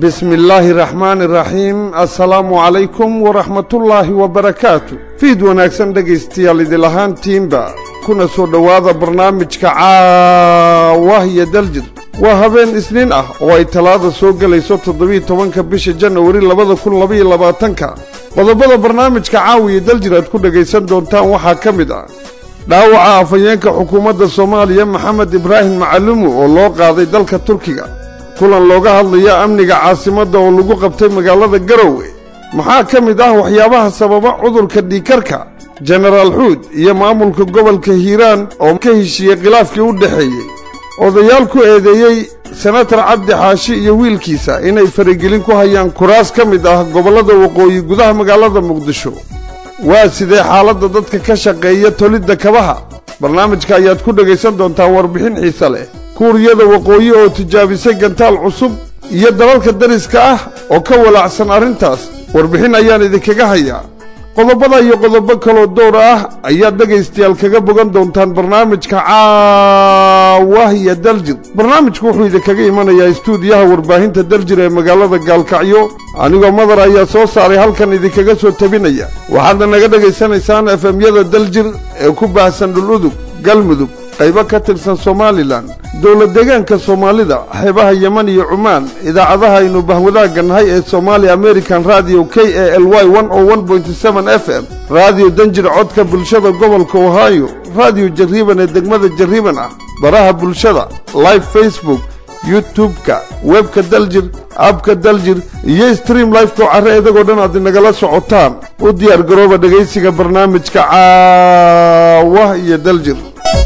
bismi illaahi raxmaani raxiim assalaamu calaykum waraxmatullaahi wabarakaatu fiid wanaagsan dhegaystayaal idil ahaantiinba kuna soo dhowaada barnaamijka caawah iyo daljir waa habeen isniin ah oo ay talaada soo gelayso toddobiiy tobanka bisha janawari labada kun labaiyo labaatanka qodobada barnaamijka caawiya daljir aad ku dhegaysan doontaan waxaa ka mid ah dhaawaca afhayeenka xukuumadda soomaaliya maxamed ibraahim macalumu oo loo qaaday dalka turkiga kulan looga hadlaya amniga caasimadda oo lagu qabtay magaalada garowe maxaa ka mid ah waxyaabaha sababa cudurka dhiikarka jenaraal xuud iyo maamulka gobolka hiiraan oo ka heshiiyey khilaafkii u dhexeeyey odayaal ku eedeeyey senatar cabdi xaashi iyo wiilkiisa inay faragelin ku hayaan kuraas ka mid ah gobollada waqooyi gudaha magaalada muqdisho waa sidee xaaladda dadka ka shaqeeya tolidda kabaha barnaamijka ayaad ku dhegaysan doontaa warbixin xiise leh kuuriyada waqooyi oo tijaabisay gantaal cusub iyo dalalka dariska ah oo ka walaacsan arrintaas warbixin ayaan idinkaga hayaa qodobada iyo qodobo kaloo dowr ah ayaad dhegaystayaal kaga bogan doontaan barnaamijka caawah iyo daljir barnaamijku wuxuu idinkaga imanayaa istuudiyaha warbaahinta daljir ee magaalada gaalkacyo anigoo madar ayaa soo saaray halkan idinkaga soo tabinaya waxaadna naga dhegaysanaysaan efemyada daljir ee ku baahsan dhuludug galmudug qaybo ka tirsan somalilan dowlad deegaanka soomaalida xeebaha yeman iyo cumaan idaacadaha aynu bahwadaagga nahay ee somaali american radio k a l y f m raadiyo danjir codka bulshada gobolka ohio raadiyo jarriiban ee degmada jarriiban ah baraha bulshada live facebook youtub-ka webka daljir abka daljir iyo stream lifeko carre idagoo dhan aad inagala socotaan u diyaar garooba dhegaysiga barnaamijka caawah iyo daljir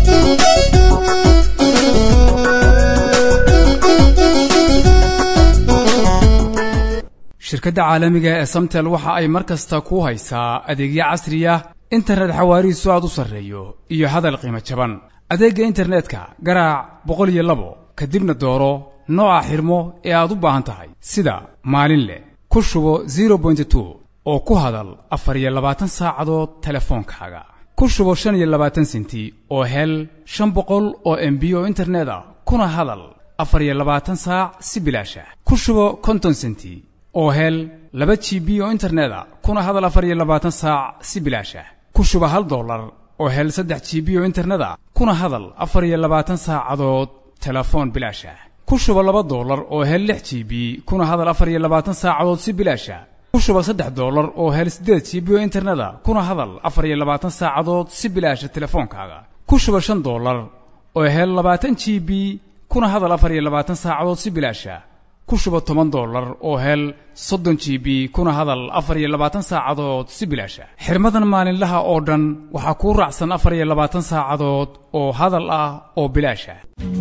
shirkadda caalamiga ee samtel waxa ay mar kasta ku haysaa adeegyo casriya internet xawaarihiisu aad u sarreeyo iyo hadal qiimo jaban adeegga internetka garaac boqol iyo labo kadibna dooro nooca xirmo ee aad u baahan tahay sida maalin leh ku shubo zero bointy two oo ku hadal afar iyo labaatan saacadood telefoonkaaga ku shubo shan iyo labaatan senti oo hel shan boqol oo embi oo internet ah kuna hadal afar iyo labaatan saac si bilaasha ku shubo konton senti oo hel laba g b oo internet a kuna hadal afar iyo labaatan saac si bilaasha ku shuba hal dollar oo hel saddex g b oo internet a kuna hadal afar iyo labaatan saacadood telefoon bilaasha ku shuba laba dollar oo hel lix g b kuna hadal afar iyo labaatan saacadood si bilaasha ku shuba saddex dollar oo hel siddeed g b oo internet a kuna hadal afar iyo labaatan saacadood si bilaasha telefoonkaaga ku shuba shan dollar oo hel labaatan g b kuna hadal afar iyo labaatan saacadood si bilaasha ku shuba toban dollar oo hel soddon g b kuna hadal afar iyo labaatan saacadood si bilaasha xirmadan maalinlaha oo dhan waxaa kuu raacsan afar iyo labaatan saacadood oo hadal ah oo bilaasha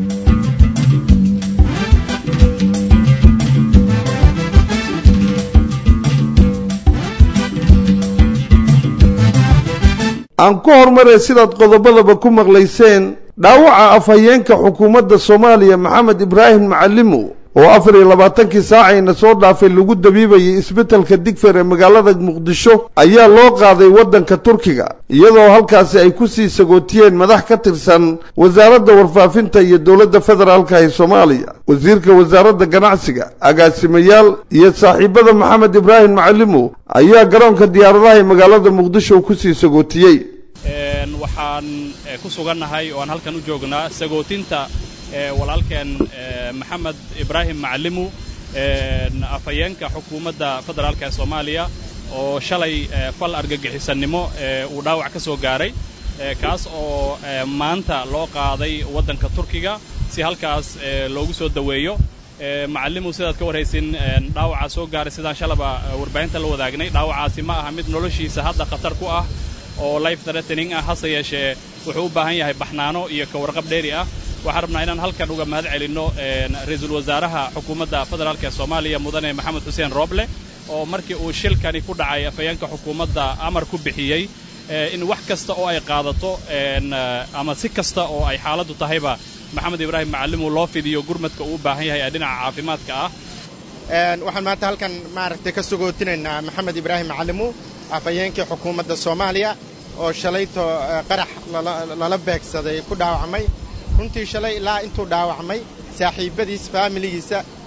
aan ku hormaree sidaad qodobadaba ku maqlayseen dhaawaca afhayeenka xukuumadda soomaaliya maxamed ibraahim macalimo oo afar iyo labaatankii saacayna soo dhaafay lagu dabiibayay isbeddelka digfer ee magaalada muqdisho ayaa loo qaaday waddanka turkiga iyadoo halkaasi ay ku sii sagootiyeen madax ka tirsan wasaaradda warfaafinta iyo dowladda federaalka ee soomaaliya wasiirka wasaaradda ganacsiga agaasimayaal iyo saaxiibada maxamed ibraahim macalimo ayaa garoonka diyaaradaha ee magaalada muqdisho ku sii sagootiyey waxaan ku sugannahay oo aan halkan u joognaa sagootinta walaalkeen maxamed ibraahim macalimu afhayeenka xukuumadda federaalka ee soomaaliya oo shalay fal argagixisannimo uu dhaawac ka soo gaaray kaas oo maanta loo qaaday waddanka turkiga si halkaas loogu soo daweeyo macalimu sidaad ka warhaysin dhaawacaa soo gaaray sidaan shalaba warbaahinta la wadaagnay dhaawacaasi ma aha mid noloshiisa hadda khatar ku ah oo life threatening ah hase yeeshee wuxuu u baahan yahay baxnaano iyo ka warqab dheeri ah waxaan rabnaa inaan halkan uga mahad celinno ra-iisul wasaaraha xukuumadda federaalk ee soomaaliya mudane maxamed xuseen rooble oo markii uu shilkani ku dhacay afhayeenka xukuumadda amar ku bixiyey in wax kasta oo ay qaadato ama si kasta oo ay xaaladdu tahayba maxamed ibraahim macalimu loo fidiyo gurmadka uu u baahan yahay ee dhinaca caafimaadka ah waxaan maanta halkan maaragtay ka sugootinaynaa maxamed ibraahim macalimu afhayeenkii xukuumadda soomaaliya oo shalayto qarax lala beegsaday ku dhaawacmay runtii shalay ilaa intuu dhaawacmay saaxiibbadiis faamiligiisa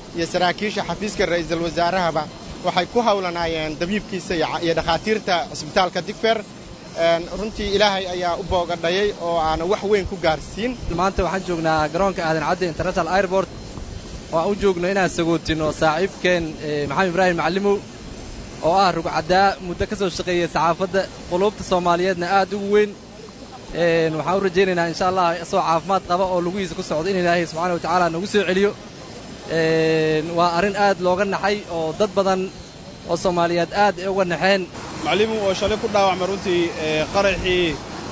iyo saraakiisha xafiiska ra'iisul wasaarahaba waxay ku hawlanaayeen dabiibkiisa iyo dhakhaatiirta cisbitaalka digfer runtii ilaahay ayaa u boogadhayay oo aana wax weyn ku gaarsiin maanta waxaan joognaa garoonka aadan cadde international airport oo aan u joogno inaan sagootino saaxiibkeen maxamed ibraahim macallimow oo ah rugcaddaa muddo ka soo shaqeeyey saxaafadda quluubta soomaaliyeedna aad ugu weyn waxaan u rajaynaynaa insha allah isagoo caafimaad qaba oo lugihiisa ku socdo in ilaahay subxaana wa tacaala nagu soo celiyo waa arrin aad looga naxay oo dad badan oo soomaaliyeed aad ay uga naxeen maclimu oo shalay ku dhaawacmay runtii qaraxii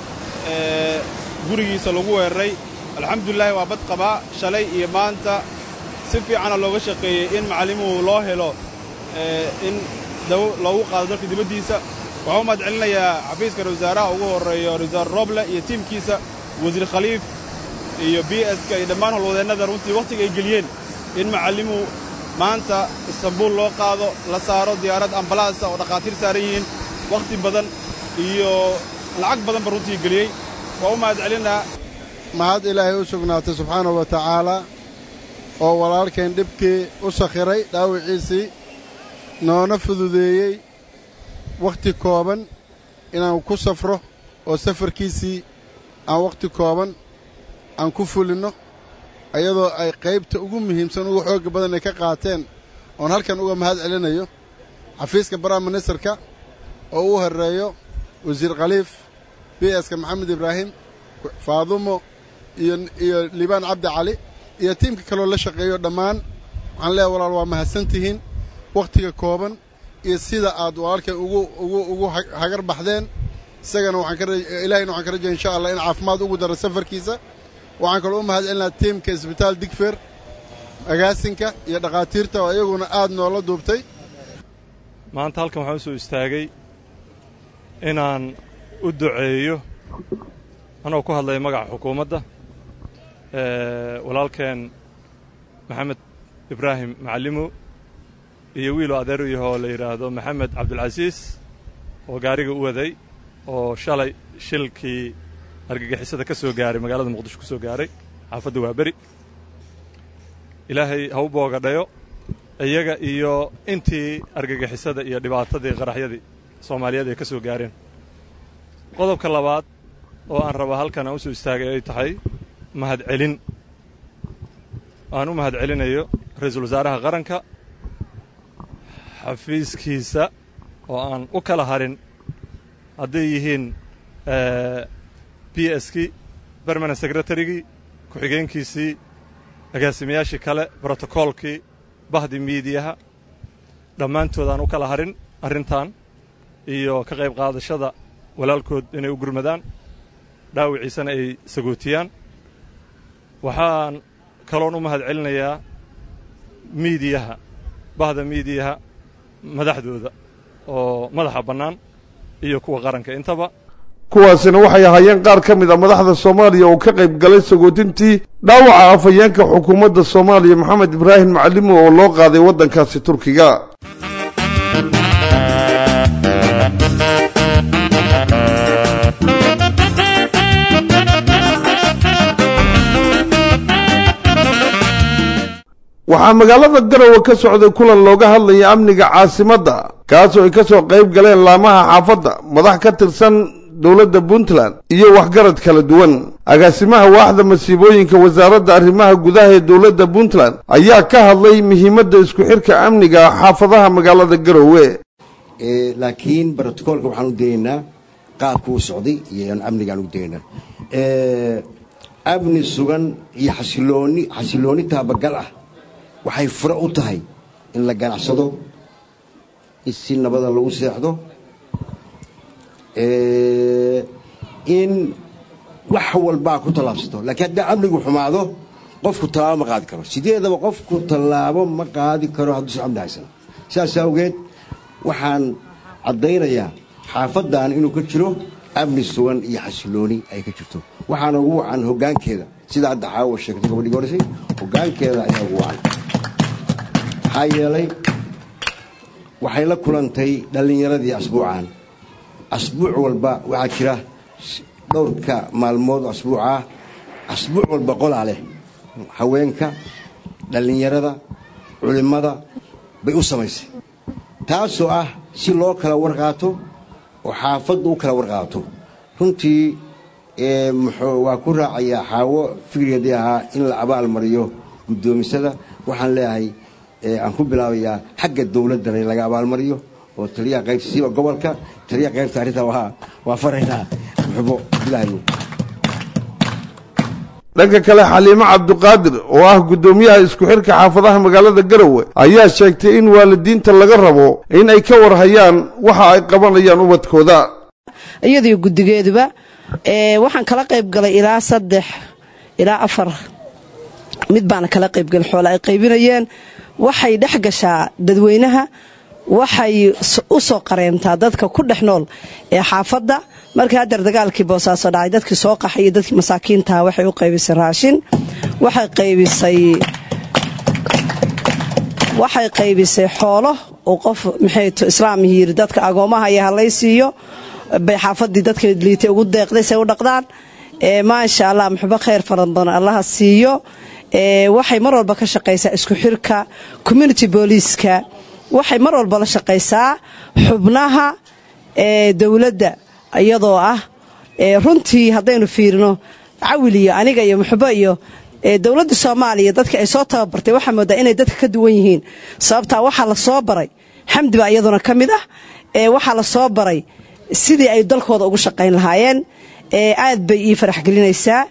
gurigiisa lagu weeraray alxamdulilaahi waa bad qabaa shalay iyo maanta si fiicana looga shaqeeyey in macallimuhu loo helo in dawo loogu qaado dalka dibaddiisa waxaa u mahad celinayaa xafiiska ra wasaaraha ugu horreeyo rawasaar roble iyo tiimkiisa wasiir khaliif iyo b ska iyo dhammaan howlwadeennada runtii wakhtiga ay geliyeen in macallimuhu maanta istanbuul loo qaado la saaro diyaarad ambalaasa oo dhakhaatiir saaran yihiin wakhti badan iyo lacag badanba runtii geliyey waa u mahad celinaa mahad ilaahay u sugnaatay subxaanahu wa tacaalaa oo walaalkeen dhibkii u sakhiray dhaawiciisii noona fududeeyey wakhti kooban inaan ku safro oo safarkiisii aan wakhti kooban aan ku fulinno ayadoo ay qaybta ugu muhiimsan ugu xoogga badan ay ka qaateen oon halkan uga mahad celinayo xafiiska baraha ministarka oo uu horreeyo wasiir khaliif b ska maxamed ibraahim faadumo iyo iyo liibaan cabdi cali iyo tiimka kaloo la shaqeeyo dhammaan waxaan leeyahay walaal waa mahadsantihiin wakhtiga kooban iyo sida aad walaalkay ugu ugu ugu hagar baxdeen isagana waxaan ka ilaahayna waxaan ka rajaya insha allah in caafimaad ugu daro safarkiisa waxaan kaloo u mahad celinaa tiimka isbitaal digfer agaasinka iyo dhakhaatiirta oo iyaguna aad noola duubtay maanta halkan waxaan u soo istaagay inaan u duceeyo anoo ku hadlaya magaca xukuumadda walaalkeen maxamed ibraahim macallimow iyo wiiloo adeer u yahoo la yidhaahdo maxamed cabdulcasiis oo gaariga u waday oo shalay shilkii argagixisada ka soo gaaray magaalada muqdisho ku soo gaaray xaafadda waa beri ilaahay ha u boogadhayo iyaga iyo intii argagixisada iyo dhibaatadii qaraxyadii soomaaliyeed ay ka soo gaareen qodobka labaad oo aan rabaa halkan aan u soo istaagay ay tahay mahad celin aan u mahad celinayo ra-iisul wasaaraha qaranka xafiiskiisa oo aan u kala harin hadday yihiin b skii bermanent secretarygii ku-xigeenkiisii agaasimayaashii kale brotokoolkii bahdi miidiyaha dhammaantood aan u kala harin arrintan iyo ka qayb qaadashada walaalkood inay u gurmadaan dhaawiciisana ay sagootiyaan waxaan kaloon u mahad celinayaa miidiyaha bahda miidiyaha madaxdooda oo madaxa bannaan iyo kuwa qaranka intaba kuwaasina waxay ahaayeen qaar ka mid a madaxda soomaaliya oo ka qayb galay sagootintii dhaawaca afhayeenka xukuumadda soomaaliya maxamed ibraahim macalimo oo loo qaaday waddankaasi turkiga waxaa magaalada garowe ka socday kulan looga hadlaya amniga caasimadda kaasoo ay ka soo qayb galeen laamaha xaafadda madax ka tirsan dowladda puntland iyo waxgarad kala duwan agaasimaha waaxda masiibooyinka wasaaradda arrimaha gudaha ee dowladda puntland ayaa ka hadlay muhiimadda isku xidhka amniga xaafadaha magaalada garowe laakiin brotocoolka waxaan u dayaynaa qaabku u socday iyo amnigaan u dayaynaa amni sugan iyo xasilooni xasilooni taabagal ah waxay fure u tahay in la ganacsado in si nabada lagu seexdo in wax walbaa ku tallaabsato laakiin haddii amnigu xumaado qofku tallaabo ma qaadi karo sideedaba qofku tallaabo ma qaadi karo hadduusan amni haysan saas awgeed waxaan caddaynayaa xaafaddan inuu ka jiro amni sugan iyo xasilooni ay ka jirto waxaana ugu wacan hoggaankeeda sida hadda caawa sheegtay gabadhii horeysay hoggaankeeda ayaa ugu wacan maxaa yeelay waxay la kulantay dhallinyaradii asbuucan asbuuc walba waxaa jira dhowrka maalmood asbuucah asbuuc walba qolaa leh haweenka dhallinyarada culimmada bay u samaysay taasoo ah si loo kala warqaato oo xaafaddu u kala warqaato runtii muxuu waa ku raacayaa xaawo fikrigeedii ahaa in la abaal mariyo guddoomisada waxaan leeyahay aan ku bilaabayaa xagga dowladdana in laga abaalmariyo oo taliyaha qaybta siiba gobolka taliyaha qaybta arrintaa waa waa faraynaa muxubo bilaayo dhanka kale xaliimo cabduqaadir oo ah guddoomiyaha isku xidhka xaafadaha magaalada garowe ayaa sheegtay in waalidiinta laga rabo in ay ka warhayaan waxa ay qabanayaan ubadkooda iyadiyo guddigeeduba waxaan kala qayb galay ilaa saddex ilaa afar mid baana kala qaybgalay xoole ay qaybinayeen waxay dhex gashaa dadweynaha waxay u soo qareentaa dadka ku dhex nool ee xaafadda markii haddeer dagaalkii boosaaso dhacay dadkii soo qaxay iyo dadkii masaakiintaha waxay u qaybisay raashin waxay qaybisay waxay qaybisay xoolo oo qof maxayto islaamii yidhi dadka agoomaha iyo halay siiyo bay xaafaddii dadka liitay ugu deeqday say u dhaqdaan maasha allah muxubo khayr faran badan allaha siiyo waxay mar walba ka shaqaysaa isku xirka community booliiska waxay mar walba la shaqaysaa xubnaha dowladda iyadoo ah runtii haddaynu fiirino cawil iyo aniga iyo muxubo iyo dowladda soomaaliya dadka ay soo tababartay waxaa moodaa inay dadka ka duwan yihiin sababtaa waxaa la soo baray xamdi baa iyaduna ka mid ah waxaa la soo baray sidii ay dalkooda ugu shaqayn lahaayeen aad bay ii farax gelinaysaa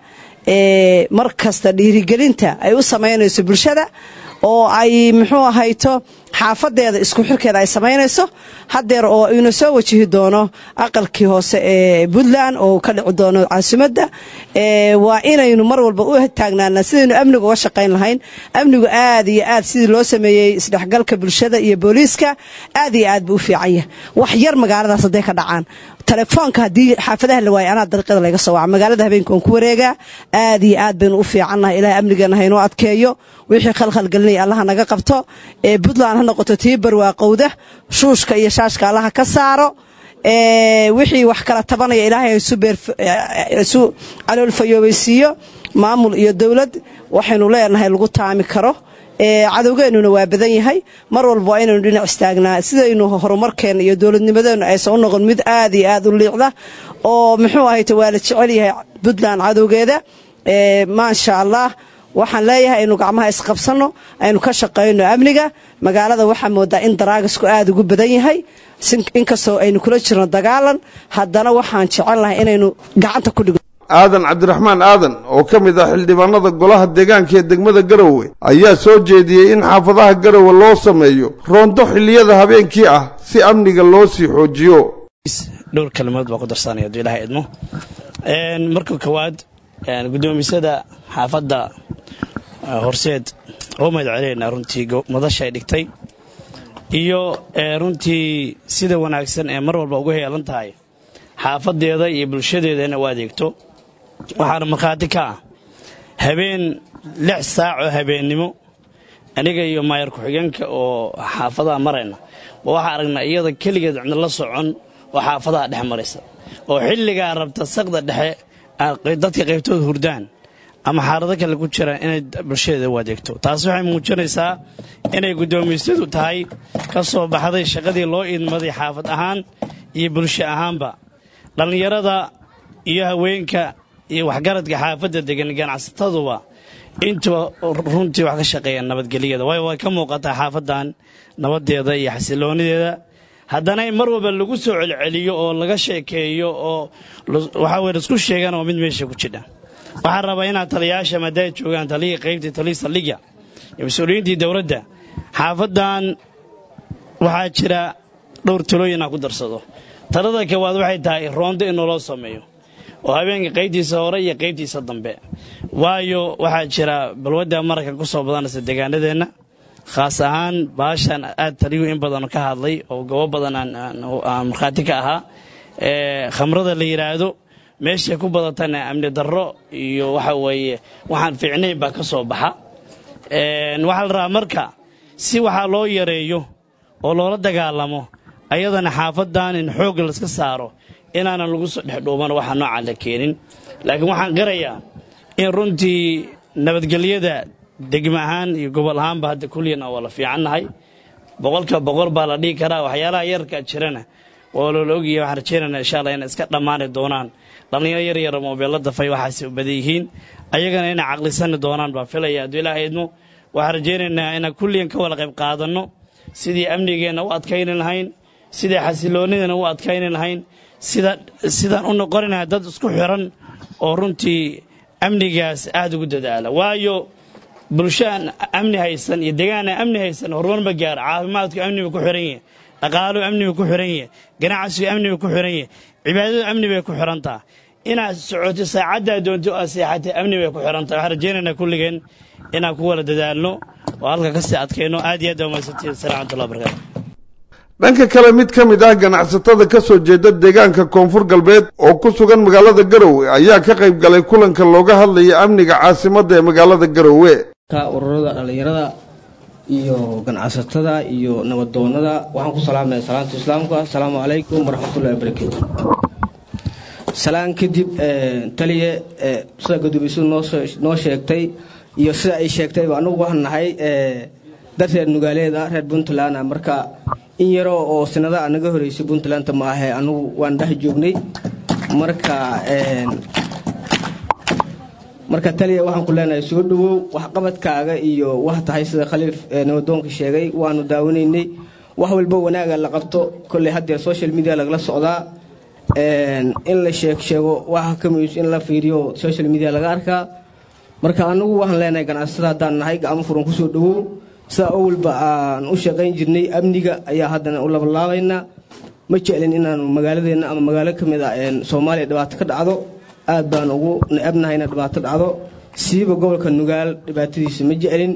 mar kasta dhiirigelinta ay u samaynayso bulshada oo ay muxuu ahayto xaafadeeda isku xirkeeda ay samaynayso hadeer oo ina soo wajihi doono aqalkii hoose ee puntland oo ka dhici doono caasimadda waa inaynu mar walba u taagnaana sidaynu amniga uga shaqayn lahayn amnigu aad iyo aad sidii loo sameeyey isdhexgalka bulshada iyo booliiska aad iyo aad buu u fiican yahay wax yar magaaladaas hadday ka dhacaan telefoonka haddii xaafadaha la waaya anaa dariiqada laga soo waca magaalada habeenka waan ku wareegaa aad iyo aad baynu u fiicannahay ilahay amnigeena haynoo adkeeyo wixii khalkhalgelinaya allaha naga qabto ee puntland ha noqoto tii barwaaqowda shuushka iyo shaashka allaha ka saaro wixii wax kala tabanaya ilaahay isu caloolfayoobaysiiyo maamul iyo dowlad waxaynu leenahay lagu taami karo cadowgeennuna waa badan yahay mar walba waa inaynu dhinac istaagnaa sidaynu horumarkeenna iyo dowladnimadeennu aysan u noqon mid aad iyo aad u liicda oo muxuu ahayte waa la jecel yahay puntland cadowgeeda maasha allah waxaan leeyahay aynu gacmaha isqabsanno aynu ka shaqayno amniga magaalada waxaa moodaa in daraagisku aad ugu badan yahay inkastoo aynu kula jirno dagaalan haddana waxaan jecel lahay inaynu gacanta ku dhigno aadan cabdiraxmaan aadan oo ka mid ah xildhibaanada golaha deegaanka ee degmada garowe ayaa soo jeediyey in xaafadaha garowe loo sameeyo roonto xilliyada habeenkii ah si amniga loo sii xoojiyo dhowr kalimood baa ku darsanaya hadduu ilahay idmo marka koowaad guddoomisada xaafadda horseed oo mahad celinaynaa runtii madasha ay dhigtay iyo runtii sida wanaagsan ee mar walba ugu heelan tahay xaafadeeda iyo bulshadeeda inay u adeegto waxaana markhaati ka ah habeen lix saac oo habeennimo aniga iyo maayar ku-xigeenka oo xaafadaha marayna ma waxaa aragnaa iyada keligeed cidna la socon oo xaafadaha dhex maraysa oo xilligaa rabta saqda dhexe dadka qaybtooda hurdaan ama xaalado kale ku jiraan inay bulshadeeda u adeegto taas waxay muujinaysaa inay guddoomiysadu tahay ka soo baxday shaqadii loo idmaday xaafad ahaan iyo bulsho ahaanba dhallinyarada iyo haweenka iyo waxgaradka xaafadda degan ganacsataduba intuba runtii wax ka shaqeeyaan nabadgelyada waayo way ka muuqataa xaafaddan nabaddeeda iyo xasiloonideeda haddana in mar walba lagu soo celceliyo oo laga sheekeeyo oo waxaa weye laisku sheegana waa mid meesha ku jidha waxaan rabaa inaad taliyayaasha maadaay joogaan taliyii qaybtii taliyii saldhigga iyo mas-uuliyiintii dowladda xaafaddan waxaa jira dhowr talooyinaa ku darsado talada koowaad waxay tahay roondo in naloo sameeyo oo habeenka qaybtiisa hore iyo qaybtiisa dambe waayo waxaa jira balwadda mararkan ku soo badanaysa deegaanadeenna khaas ahaan baashan aad taliyuhu in badan ka hadlay oo gobo badan aan markhaati ka ahaa khamrada la yidhaahdo meeshay ku badatana amni darro iyo waxa weeye waxaan fiicnayn baa ka soo baxa waxaa la rabaa marka si waxaa loo yareeyo oo loola dagaalamo ayadana xaafaddan in xoog layska saaro inaanan lagu soo dhexdhuuban waxa noocaan la keenin laakiin waxaan qirayaa in runtii nabadgelyada degmo ahaan iyo gobol ahaanba hadda kulliyan waa la fiicannahay boqolka boqol baa la dhihi karaa waxyaalaha yarka jirana waa loola ogyahay waxaan rajaynaynaa insha allah inay iska dhammaani doonaan dhallinyaro yar yara moobeello dafay waxaasi u badan yihiin ayagana inay caqlisani doonaan baan filaya hadduu ilaaha idmo waxaan rajaynaynaa inaan kulliyan ka wada qayb qaadanno sidii amnigeenna u adkayni lahayn sidii xasiloonnidana u adkayni lahayn sida sidaan u noqoninahay dad isku xiran oo runtii amnigaas aada ugu dadaala waayo bulshaan amni haysan iyo degaana amni haysan horumar ma gaaro caafimaadku amniba ku xiran yahay dhaqaaluhu amniba ku xiran yahay ganacsigu amniba ku xiran yahay cibaadadu amni bay ku xirantaa inaad socoto saacaddaa doonto aad seexatay amni bay ku xirantaha waxaan rajaynaynaa kulligeen inaan ku wada dadaalno oo halka ka sii adkayno aad iyo aad waa mahadsantihin asalaam raxmatullahi barakatu dhanka kale mid ka mid ah ganacsatada ka soo jeeda deegaanka koonfur galbeed oo ku sugan magaalada garowe ayaa ka qayb galay kulanka looga hadlaya amniga caasimadda ee magaalada garowe ururada dhallinyarada iyo ganacsatada iyo nabadoonada waxaan ku salaamaya salaanta islaamka asalaamu calaykum waraxmatullahi wabarakaatu salaan kadib taliye sida gudoomiyadu noo sheegtay iyo sida ay sheegtayba anugu waxaan nahay dad reer nugaaleeda reer puntland marka in yaroo oo sinada naga horeysay puntlandta ma ahe anugu waan dhex joognay marka marka taliya waxaan ku leenahay soo dhowow waxqabadkaaga iyo wax tahay sida khaliif nabadoonka sheegay waanu daawanaynay wax walba wanaaga la qabto kolley haddeer social media lagala socdaa in la sheeg sheego waxa ka muhiimsa in la fiiriyo social media laga arkaa marka anagu waxaan leenahay ganacsatada haddaan nahay gacmo furan kusoo dhowow sidaa owalba aan u shaqayn jirnay amniga ayaa haddana u labalaabaynaa ma jeclin inaanu magaaladeenna ama magaalo ka mid a soomaaliya dhibaato ka dhacdo aad baan ugu necabnahay ina dhibaato dhacdo siiba gobolka nugaal dhibaatadiisa ma jeclin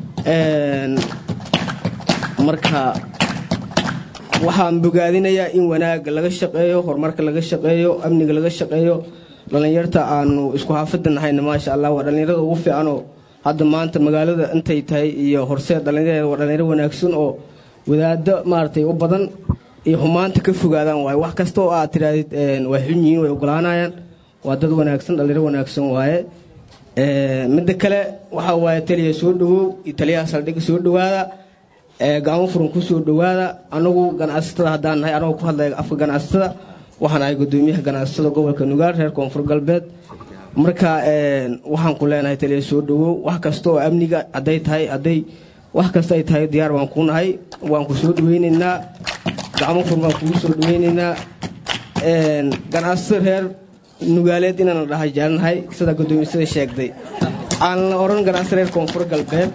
marka waxaan bogaadinayaa in wanaagga laga shaqeeyo horumarka laga shaqeeyo amniga laga shaqeeyo dhallinyarta aanu isku xaafada nahayna maasha allah waa dhallinyarada ugu fiicanoo hadda maanta magaalada intay tahay iyo horseed dhallinyarada waa dhallinyaro wanaagsan oo wadaado maaragtay u badan iyo xumaanta ka fogaadaan waaye wax kasta oo aad tidhaahdid waa xun yihiin way ogolaanayaan waa dad wanaagsan dhallinyaro wanaagsan waaye midda kale waxaa waaye taliya soo dhowow iyo taliyaha saldhigga soo dhowaada gacmo furan ku soo dhowaada anagu ganacsatada haddaan nahay anagoo ku hadlaya afka ganacsatada waxaan ahay gudoomiyaha ganacsatada gobolka nugaal reer koonfur galbeed marka waxaan ku leenahay taliya soo dhowow wax kasta oo amniga hadday tahay hadday wax kasta ay tahay diyaar baan ku nahay waan ku soo dhoweynaynaa gacmo furan baan kugu soo dhoweynaynaa ganacsatada reer nugaaleed inaan dhaha jeclanahay sida gudoomisada sheegday aan la oran ganacsi reer koonfur galbeed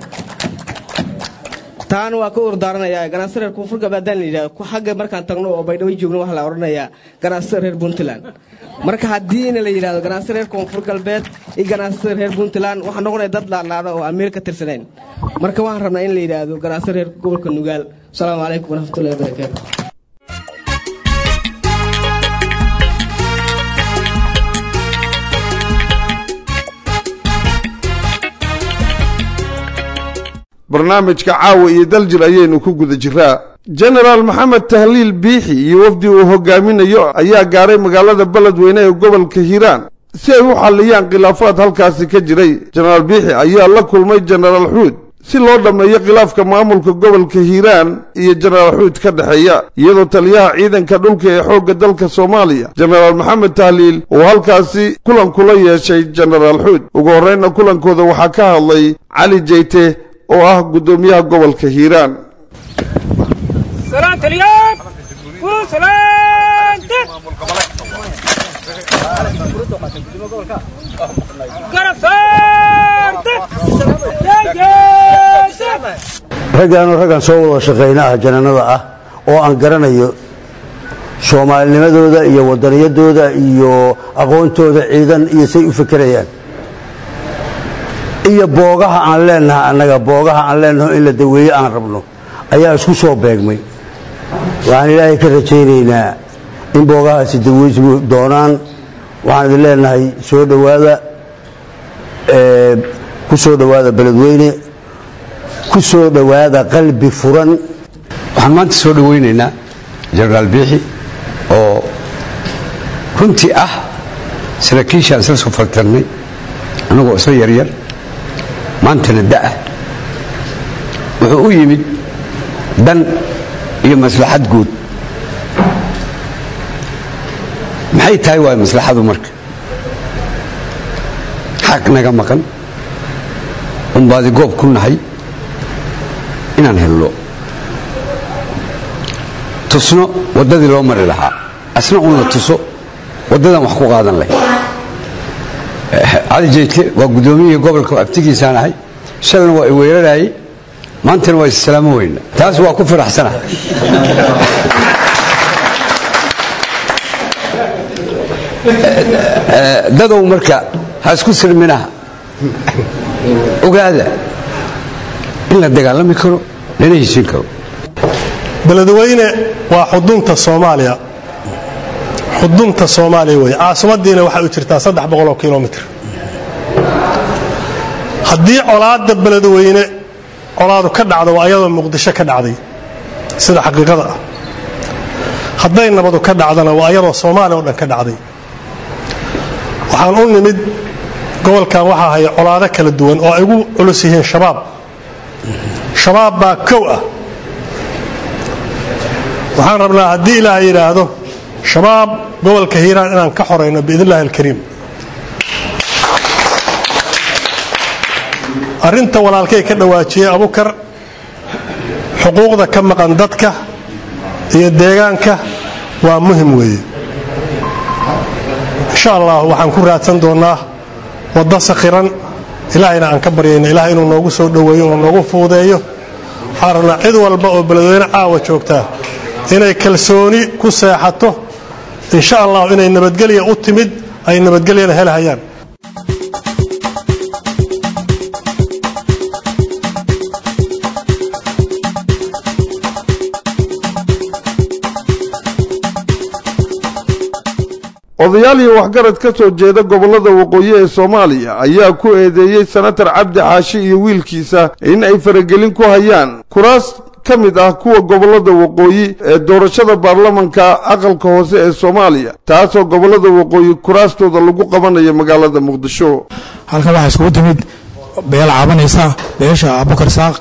taana waa ka urdaaranaya ganacsi reer koonfur galbeed haddaan la yidhahdo xagga markaan tagno oo baydhabo joogno waxaa la odhanayaa ganacsida reer puntland marka haddiina la yidhahdo ganacsi reer koonfur galbeed iyo ganacsida reer puntland waxaa noqonaya dad laadlaada oo aan meel ka tirsanayn marka waxaan rabnaa in la yidhaahdo ganacsi reer gobolka nugaal asalaamu calaykum waraxmatullahi wabarakaatu barnaamijka caawa iyo daljir ayaynu ku guda jiraa jenaraal maxamed tahliil biixi iyo wafdi uu hogaaminayo ayaa gaaray magaalada beledweyne ee gobolka hiiraan si ay u xalliyaan khilaafaad halkaasi ka jiray jenaraal biixi ayaa la kulmay jenaraal xuud si loo dhammeeyo khilaafka maamulka gobolka hiiraan iyo jenaraal xuud ka dhexeeya iyadoo taliyaha ciidanka dhulka ee xoogga dalka soomaaliya jenaraal maxamed tahliil uu halkaasi kulan kula yeeshay jenaraal xuud ugu horreynna kulankooda waxaa ka hadlay cali jeyte oo ah guddoomiyaha gobolka hiiraan raggaanu raggan soo wada shaqaynaha jananada ah oo aan garanayo soomaalinimadooda iyo wadaniyadooda iyo aqoontooda ciidan iyo say u fekerayaan iyo boogaha aan leenaha annaga boogaha aan leenaho in la daweeye aan rabno ayaa isku soo beegmay waxaan ilaahay ka rajaynaynaa in boogahaasi daweysmu doonaan waxaan idin leenahay soo dhowaada ku soo dhowaada beledweyne ku soo dhowaada qalbi furan waxaan maanta soo dhowaynaynaa jenaraal biixi oo runtii ah saraakiishaan isla soo faltarnay annagoo isla yaryar maantana da'ah wuxuu u yimid dan iyo maslaxad guud maxay tahay waay maslaxadu marka xaq naga maqan unbaadi goob ku nahay inaan hello tusno waddadii loo mari lahaa asna un la tuso waddadan wax ku qaadan lahay cali jeyte waa guddoomiyihii gobolka abtigiisaan ahay shalna waa i weeraraayey maantana waa issalaamo weyna taas waa ku faraxsana dadow marka ha isku sirminaha ogaada in la dagaalami karo lana heshin karo beledweyne waa xudunta soomaaliya xudunta soomaaliya wey caasimadiina waxay u jirtaa saddex boqoloo kilomitr haddii colaadda beledweyne colaadu ka dhacdo waa ayadoo muqdisho ka dhacday sida xaqiiqada ah hadday nabadu ka dhacdana waa ayadoo soomaaliya oo dhan ka dhacday waxaan u nimid gobolkan waxaa haya colaado kala duwan oo ay ugu culus yihiin shabaab shabaab baa kow ah waxaan rabnaa haddii ilaaha yidhaahdo shabaab gobolka hiiraan inaan ka xorayno biidn illahi alkariim arrinta walaalkay ka dhawaajiyey abukar xuquuqda ka maqan dadka iyo deegaanka waa muhim weeye insha allah waxaan ku raadsan doonnaa waddo sakhiran ilaahayna aan ka baryayna ilaah inuu noogu soo dhoweeyo inuu noogu fuudeeyo waxaan rabnaa cid walba oo beledweyne caawa joogtaa inay kalsooni ku seexato insha allah inay nabadgelya u timid ay nabadgelyana helhayaan odayaal iyo waxgarad ka soo jeeda gobollada waqooyi ee soomaaliya ayaa ku eedeeyey senatar cabdi xaashi iyo wiilkiisa in ay faragelin ku hayaan kuraas ka mid ah kuwa gobollada waqooyi ee doorashada baarlamanka aqalka hoose ee soomaaliya taasoo gobollada waqooyi kuraastooda lagu qabanayo magaalada muqdisho halkan waxaa iskugu timid beel cabanaysa beesha abukar saaq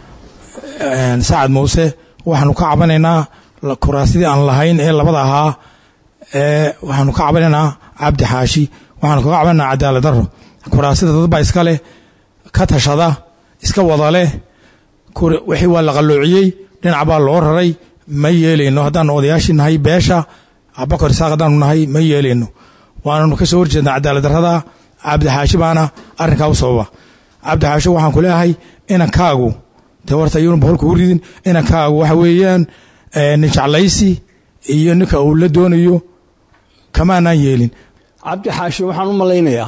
sacad muuse waxaanu ka cabanaynaa kuraasidii aan lahayn ee labada ahaa waxaanu ka cabanaynaa cabdi xaashi waxaanu kaga cabanaynaa cadaalad daro kuraasida dadbaa iska leh ka tashada iska wada leh wixii waa la qalloociyey dhinac baa loo raray ma yeelayno haddaanu odayaashii nahay beesha abakar isaaq haddaanu nahay ma yeelayno waananu ka soo horjeednaa cadaalad darrada cabdi xaashi baana arrinkaa u sababa cabdi xaashi waxaan ku leeyahay inankaagu dee horta iyuuna boqol kugu ridin inankaagu waxa weeyaan nin jeclaysi iyo ninka uu la doonayo kamaanaan yeelin cabdi xaashi waxaan u malaynayaa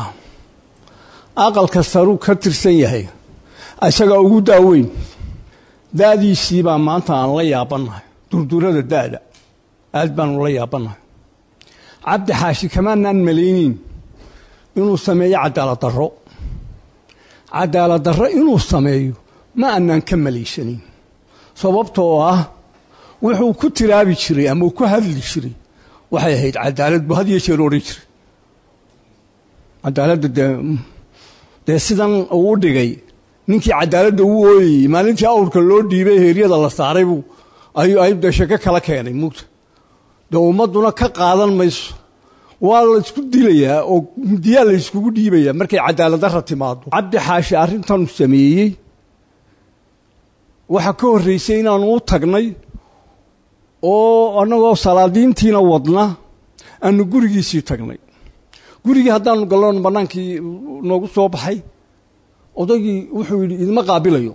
aqalka saruu ka tirsan yahay isagaa ugu daaweyn da'diisii baa maanta aan la yaabannahay durdurada da'da aad baanu la yaabannahay cabdi xaashi kamaanaan malaynin inuu sameeyo cadaalad darro cadaalad darro inuu sameeyo ma aanaan ka malaysanin sababtoo ah wuxuu ku tiraabi jiray ama uu ku hadli jiray waxay ahayd cadaalad buu had iyo jeer odhan jiray cadaaladda dee dee sidan uu u dhigay ninkii cadaaladda uu ooyayey maalintii awrka loo dhiibay heeryada la saaray buu ayuu ayb dee shako kala keenay mugta dee ummadduna ka qaadan mayso waa la isku dilayaa oo midiyaa la yskugu dhiibayaa markay cadaaladdarra timaado cabdi xaashi arrintanu sameeyey waxaa ka horraysay inaanu u tagnay oo annagoo salaadiintiina wadna aanu gurigiisii tagnay gurigii haddaanu galloon bannaankii noogu soo baxay odaygii wuxuu yidhi idima qaabilayo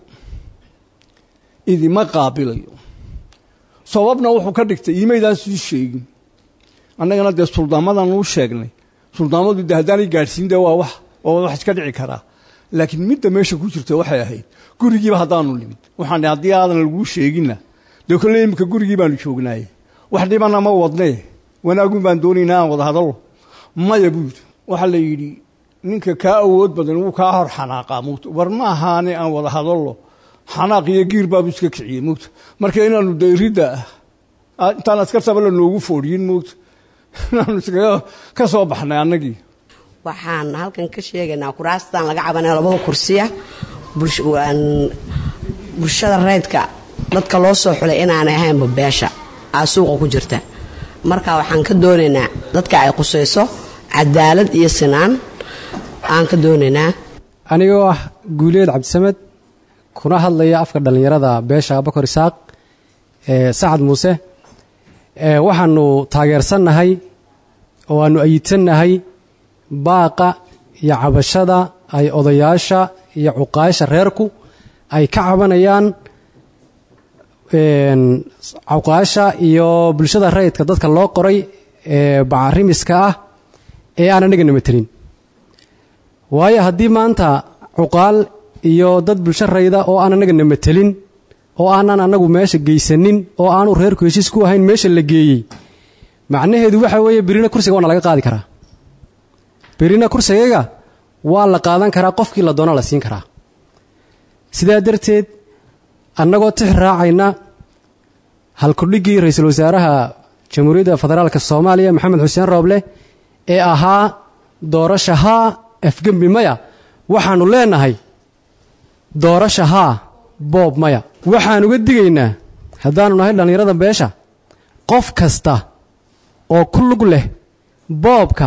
idima qaabilayo sababna wuxuu ka dhigtay iimaydaan sii sheegin annagana dee suldaamadan uu sheegnay suldaamadu de haddaanay gaadhsiin dee waa wax waa wax iska dhici karaa laakiin midda meesha ku jirta waxay ahayd gurigiiba haddaanu nimid waxaan haddii aadan laguu sheeginna dee kolle imika gurigii baanu joognaaye wax dhibana ma wadnee wanaagun baan doonaynaa aan wada hadallo maya buu yidhi waxaa la yidhi ninka kaa awood badan wuu kaa hor xanaaqaa muugta war ma ahaane aan wada hadallo xanaaq iyo giir baabu iska kiciyey muugta marka inaanu dayridda intaan askartaba la noogu foodhiyin muugta inaanu iskaga ka soo baxnay annagii waxaan halkan ka sheegaynaa kuraastan laga cabanaya labada kursiya bulshada reydka dadka loo soo xulay inaanay ahaynba beesha aa suuqa ku jirta marka waxaan ka doonaynaa dadka ay qusayso cadaalad iyo sinaan aan ka doonaynaa anigoo ah guuleed cabdisamed kuna hadlaya afka dhallinyarada beesha abakar isaaq ee sacad muuse waxaanu taageersannahay oo aanu ayidsannahay baaqa iyo cabashada ay odayaasha iyo cuqaasha reerku ay ka cabanayaan cuqaasha iyo bulshada rayidka dadka loo qoray ee bacarimiska ah ee aan anagana matelin waayo haddii maanta cuqaal iyo dad bulsho rayda oo aan anagana matelin oo aanan annagu meesha geysanin oo aanu reerku heshiis ku ahayn meesha la geeyey macnaheedu waxa weeye berina kursiga waana laga qaadi karaa berina kursigaga waa la qaadan karaa qofkii la doona la siin karaa sidaa darteed annagoo tix raacayna halkudhiggii ra-iisul wasaaraha jamhuuriyadda federaalk soomaaliya maxamed xuseen rooble ee ahaa doorasha haa afgembi maya waxaannu leenahay doorasha haa boob maya waxaan uga digaynaa haddaannu nahay dhallinyarada beesha qof kasta oo ku lug leh boobka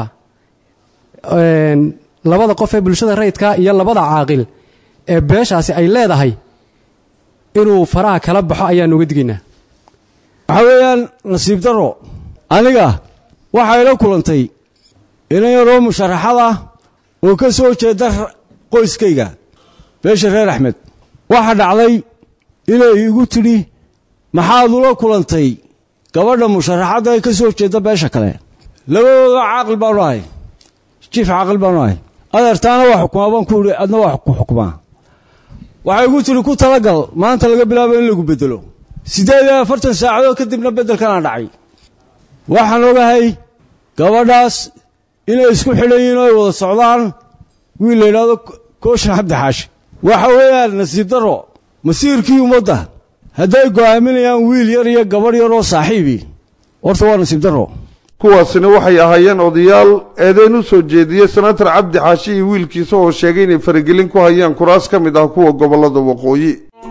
labada qof ee bulshada rayidka iyo labada caaqil ee beeshaasi ay leedahay inuu faraha kala baxo ayaannu uga digaynaa waxaa weeyaan nasiib darro aniga waxay la kulantay inan yaroo musharaxad ah oo ka soo jeeda qoyskayga beesha reer axmed waxaa dhacday inay igu tidhi maxaad ula kulantay gabadha musharaxadda ee ka soo jeeda beesha kale labadooda caaqil baanu ahay jiif caaqil baanu ahay adeertaana waa xukumaa baan ku idhi adna waa ku xukumaa waxay igu tidhi ku talagal maanta laga bilaabo in lagu beddelo siddeed iyo afartan saacadood kadibna beddelkanaa dhacay waxaan ogahay gabadhaas inay isku xidhan yihiin oo ay wada socdaan wiil la yidhaahdo kooshin cabdi xaashi waxa weeyaan nasiib darro masiirkii ummadda hadday go'aaminayaan wiil yar iyo gabadh yar oo saaxiibii horta waa nasiib darro kuwaasina waxay ahaayeen odayaal eedeyn u soo jeediyey senatar cabdi xaashi iyo wiilkiisa oo sheegay inay faragelin ku hayaan kuraas ka mid ah kuwa gobollada waqooyi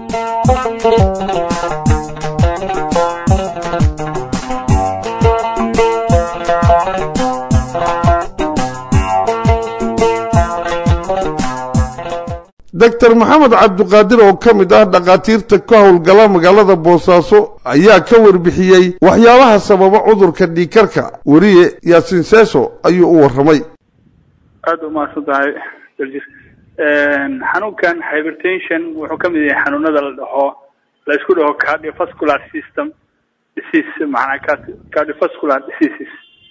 doctor maxamed cabdiqaadir oo ka mid ah dhakhaatiirta ka howlgala magaalada boosaaso ayaa ka warbixiyey waxyaabaha sababa cudurka dhiikarka weriye yaasiin seeso ayuu u warramay aada u mahadsan tahay daljir xanuunkan hypertension wuxuu ka mid yahay xanuunada la dhaho la isku dhaho cardiovascular system disease macnaa cardiovascular diseases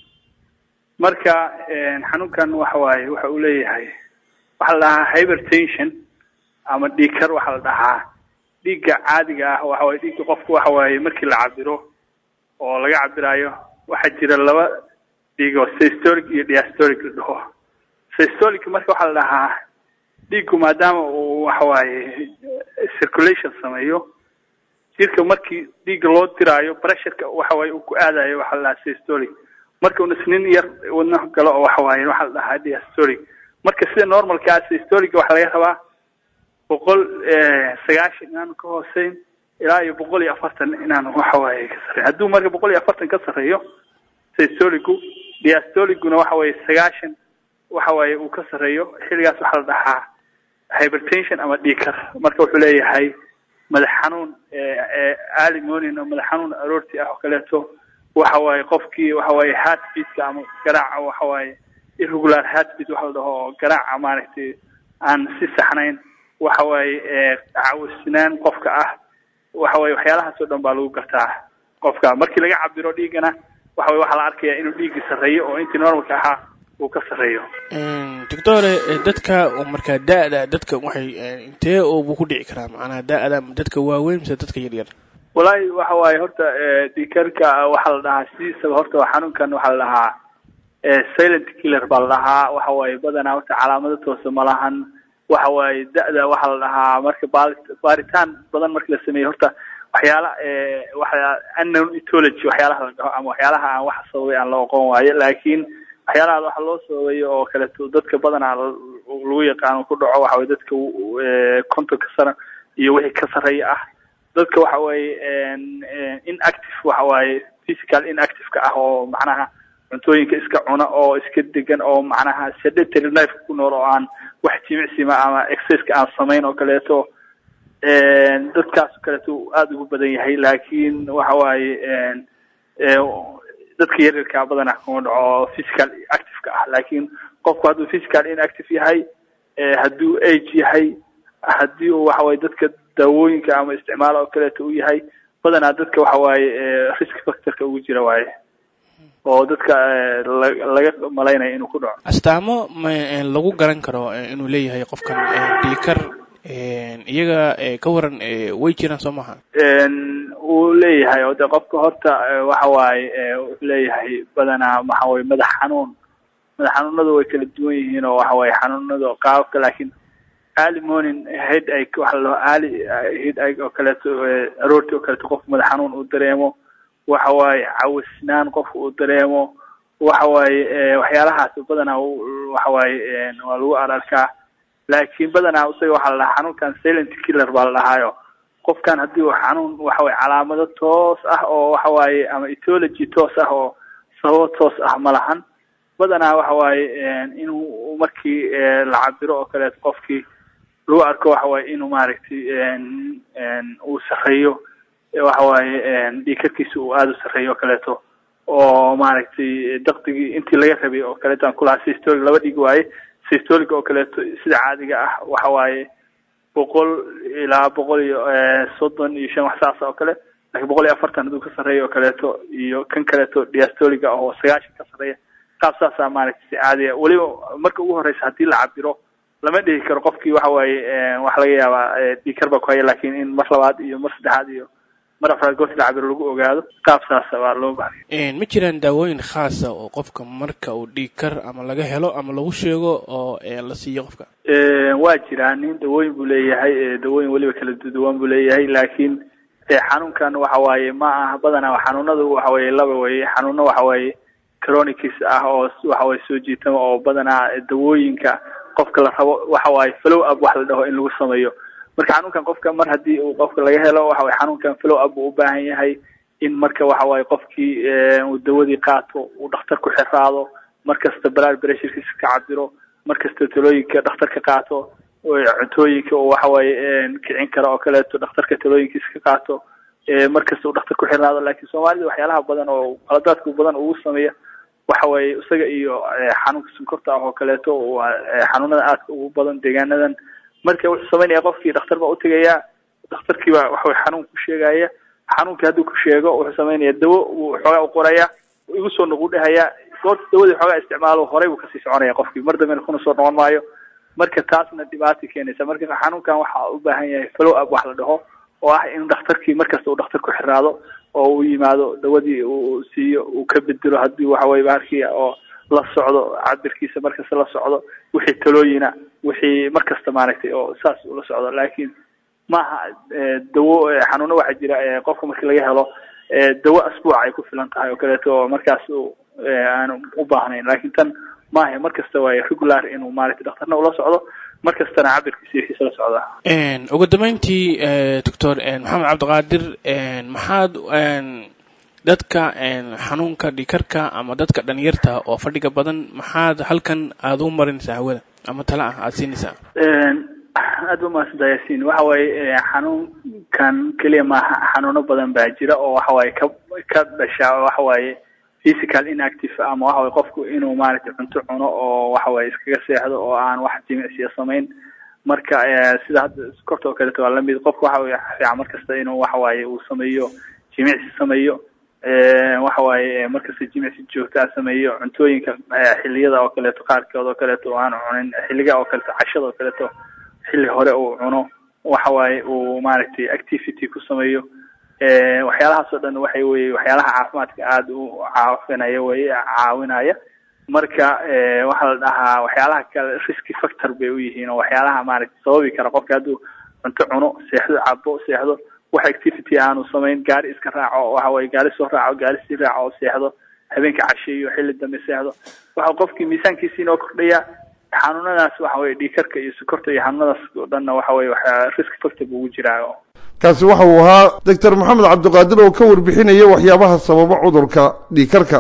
marka xanuunkan waxa waaye waxa uu leeyahay waxaa la dhahaa hypertension ama dhiigkar waxaa la dhahaa dhiigga caadiga ah waxa waye dhiigga qofku waxa waaye markii la cabiro oo laga cabirayo waxaa jira laba dhiigo systolic iyo diastolic la dhaho systolic marka waxaa la dhahaa dhiiggu maadaama uu waxa waaye circulation sameeyo jirka markii dhiigga loo diraayo pressureka waxa waaye uu ku aadayo waxaa la dhahaa systolic marka un isnin yar wadno galo oo waxa waaye waxaa la dhahaa diastolic marka sida normalkaa systolica waxaa laga rabaa boqol sagaashan inaanu ka hooseyn ilaa iyo boqol iyo afartan inaanu waxa waaye ka sarreyn hadduu marka boqol iyo afartan ka sarreeyo systolicu diastolicuna waxa waaye sagaashan waxa waaye uu ka sarreeyo xilligaas waxaa la dhahaa hypertension ama dhiikar marka wuxuu leeyahay madax xanuun early morning oo madax xanuun aroorti ah oo kaleeto waxa waaye qofkii waxa waaye heartbeatka ama garaaca waxa waaye irregular heartbeat waxa la dhaho oo garaaca maaragtay aan si saxnayn waxa waaye cawsinaan qofka ah waxa waaye waxyaalahaas oo dhan baa lagu gartaa qofka markii laga cabiro dhiiggana waxa waye waxaa la arkayaa inuu dhiiggii sarreeyo oo intii normalka ahaa uu ka sarreeyo doctore dadka oo markaa da-da dadka waxay intee buu ku dhici karaa macnaha da-da dadka waaweyn mise dadka yaryar wallaahi waxa waaye horta dhiikarka waxaa la dhahaa sidiisaba horta xanuunkan waxaa la dhahaa silent killer baa la dhahaa waxa waaye badanaa horta calaamado toose ma lahan waxa waaye da-da waxaa la dhahaa marka baali baaritaan badan marka la sameeyo horta waxyaala waxa unknown ethology waxyaalaha la dhaho ama waxyaalaha aan wax sababay aan la aqoon waayo laakiin waxyaalaha waxa loo sababayo oo kaleeto dadka badanaa lagu yaqaano ku dhaco waxa weye dadka kontonka sano iyo wixii ka sarreeya ah dadka waxa weeye inactive waxa waaye physical inactive-ka ah oo macnaha cuntooyinka iska cuna oo iska degan oo macnaha sedentary life ku nool oo aan wax jimicsima ama exerciseka aan samayn oo kaleeto dadkaas oo kaleeto aada ugu badan yahay laakiin waxa waaye dadka yaryarkaa badana kuma dhaco physical active-ka ah laakiin qofku hadduu physical inactive yahay hadduu age yahay haddii uu waxa waye dadka daawooyinka ama isticmaal oo kaleeto u yahay badanaa dadka waxa waaye risk factorka ugu jira waaye oo dadka laga malaynaya inuu ku dhaco astaamo ma lagu garan karo inuu leeyahay qofkan dhiikar iyaga ka waran way jiraan soo maha wuu leeyahay oo de qofka horta waxa waaye wuxuu leeyahay badanaa waxa waye madax xanuun madax xanuunadu way kala duwan yihiin oo waxa waye xanuunada qaababka laakiin early morning head ache waxa la dhaho early head ache oo kaleeto aroortii oo kaleeto qofku madax xanuun uu dareemo waxa waaye cawisnaan qofku uu dareemo waxa waaye waxyaalahaas badanaa waxa waaye waa lagu ararkaa laakiin badanaa isaga waxaa la dhahaa xanuunkan silent killer baa la dhahaayo qofkan haddii uu xanuun waxa waye calaamado toos ah oo waxa waaye ama ethology toos ah oo sababo toos ah ma lahan badanaa waxa waaye inuu markii la cabiro oo kaleeto qofkii lagu arko waxa waaye inuu maaragtay uu sarreeyo waxa waaye dhiikarkiisa uu aada u sarreeyo oo kaleeto oo maaragtay dakdigii intii laga rabay oo kaleeto aan kulahaa systolic laba dhig waaye systolic oo kaleeto sida caadiga ah waxa waaye boqol ilaa boqol iyo soddon iyo shan wax saas oo kale laakiin boqol iyo afartan hadduu ka sarreeyo oo kaleeto iyo kan kaleeto diastoliga oo sagaashan ka sarreeya qaab saasaa maaragtay si caadiya weliba marka ugu horeysa haddii la cabiro lama dhihi karo qofkii waxa waaye waxa laga yaabaa dhiikar baa ku haya laakiin in mar labaad iyo mar saddexaad iyo mar afraad goorti la cabiro lagu ogaado qaab saasa waa loo baahaya ma jiraan daawooyin khaasa oo qofka marka uu dhiikar ama laga helo ama lagu sheego oo la siiyo qofka waa jiraan nin dawooyin buu leeyahay dawooyin weliba kala duwan buu leeyahay laakiin xanuunkan waxa waaye ma aha badanaa xanuunadu waxa waaye laba weye xanuuno waxa waaye chronicis ah oo waxa waaye soo jiitama oo badanaa dawooyinka qofka la rabo waxa waaye flow up wax la dhaho in lagu sameeyo marka xanuunkan qofka mar haddii uu qofka laga helo waxa waye xanuunkan flow up uu u baahan yahay in marka waxa waaye qofkii uu dawadii qaato uu dhakhtar ku xiraado mar kasta blood pressurekiisa ka cabiro mar kasta talooyinka dhakhtar ka qaato cuntooyinka oo waxa waaye kicin kara oo kaleeto dhakhtarka talooyinkiisa ka qaato mar kasta uu dhakhtar ku xirnaado laakiin soomaalida waxyaalaha badan oo qaladaadka badan ugu sameeya waxa waaye isaga iyo xanuunka sonkorta ah oo kaleeto xanuunada aadka ugu badan deegaanadan marka wuxuu samaynaya qofkii dhakhtar baa utegayaa dhakhtarkii baa waxaway xanuun ku sheegaya xanuunkii hadduu ku sheego wuxuu samaynaya dawo uu xoogaa u qoraya igu soo noqu dhahaya goorta dawadii xoogaa isticmaalo horey buu kasii soconaya qofkii mar dambena kuna soo noqon maayo marka taasna dhibaata keenaysa marka xanuunkan waxa u baahan yahay flow up wax la dhaho oo ah in dhakhtarkii markasta uu dhakhtar ku xiraado oo uu yimaado dawadii uu siiyo uu ka bedelo haddii waxa weye bahalkii oo la socdo cabirkiisa markasta la socdo wixii talooyina wixii markasta maaragtay oo saas ula socdo laakiin maaha dawo xanuuno waxaa jira qofka markii laga helo dawo asbuuc ay ku filan tahay oo kaleeto oo markaas aanu u baahnayn laakiin tan maaha mar kasta waaye regular inuu maaragtay dhakhtarna ula socdo mar kastana cabirkiisa wixiisa la socdaa ugu dambeyntii doctor maxamed cabdiqaadir maxaad dadka xanuunka dhikarka ama dadka dhalinyarta oo fadhiga badan maxaad halkan aada u marinaysaa hawada ama tala ah aada siinaysaa aad ba mahadsantaa yaasiin waxa waaye xanuunkan keliya maaha xanuuno badan baa jira oo waxa waaye ka ka dhasha waxa waaye physical inactive ama waxa waye qofku inuu maaragtay cunto cuno oo waxa waaye iskaga seexdo oo aan wax jimicsiya samayn marka sida hadda korta oo kaleeto waa lamid qofku waxa weye fiican markasta inuu waxa waaye uu sameeyo jimicsi sameeyo waxa waaye markasta jimicsi joogtaa sameeyo cuntooyinka xiliyada oo kaleeto qaarkood oo kaleeto oo aan cunin xiliga oo kaleeto cashada oo kaleeto xilli hore uu cuno waxa waaye uu maaragtay activity ku sameeyo waxyaalahaas oo dhan waxay weye waxyaalaha caafimaadka aada u caafinaya weye caawinaya marka waxaa la dhahaa waxyaalaha kale risky factor bay u yihiin oo waxyaalaha maaragtay sababi kara qofka hadduu cunto cuno seexdo cabo seexdo wax activity aanu samayn gaari iska raaco waxa waye gaari soo raaco gaari sii raaco seexdo habeenka casheeyo xilli dambe seexdo waxa qofkii miisaankiisii inoo kordhaya xanuunadaas waxa weye dhiikarka iyo sokorta iyo xanuunadaas oo dhanna waxa weye waxaa risk factor ugu jiraa kaasi waxa uu ahaa doctor maxamed cabdiqaadir oo ka warbixinaya waxyaabaha sababa cudurka dhiikarka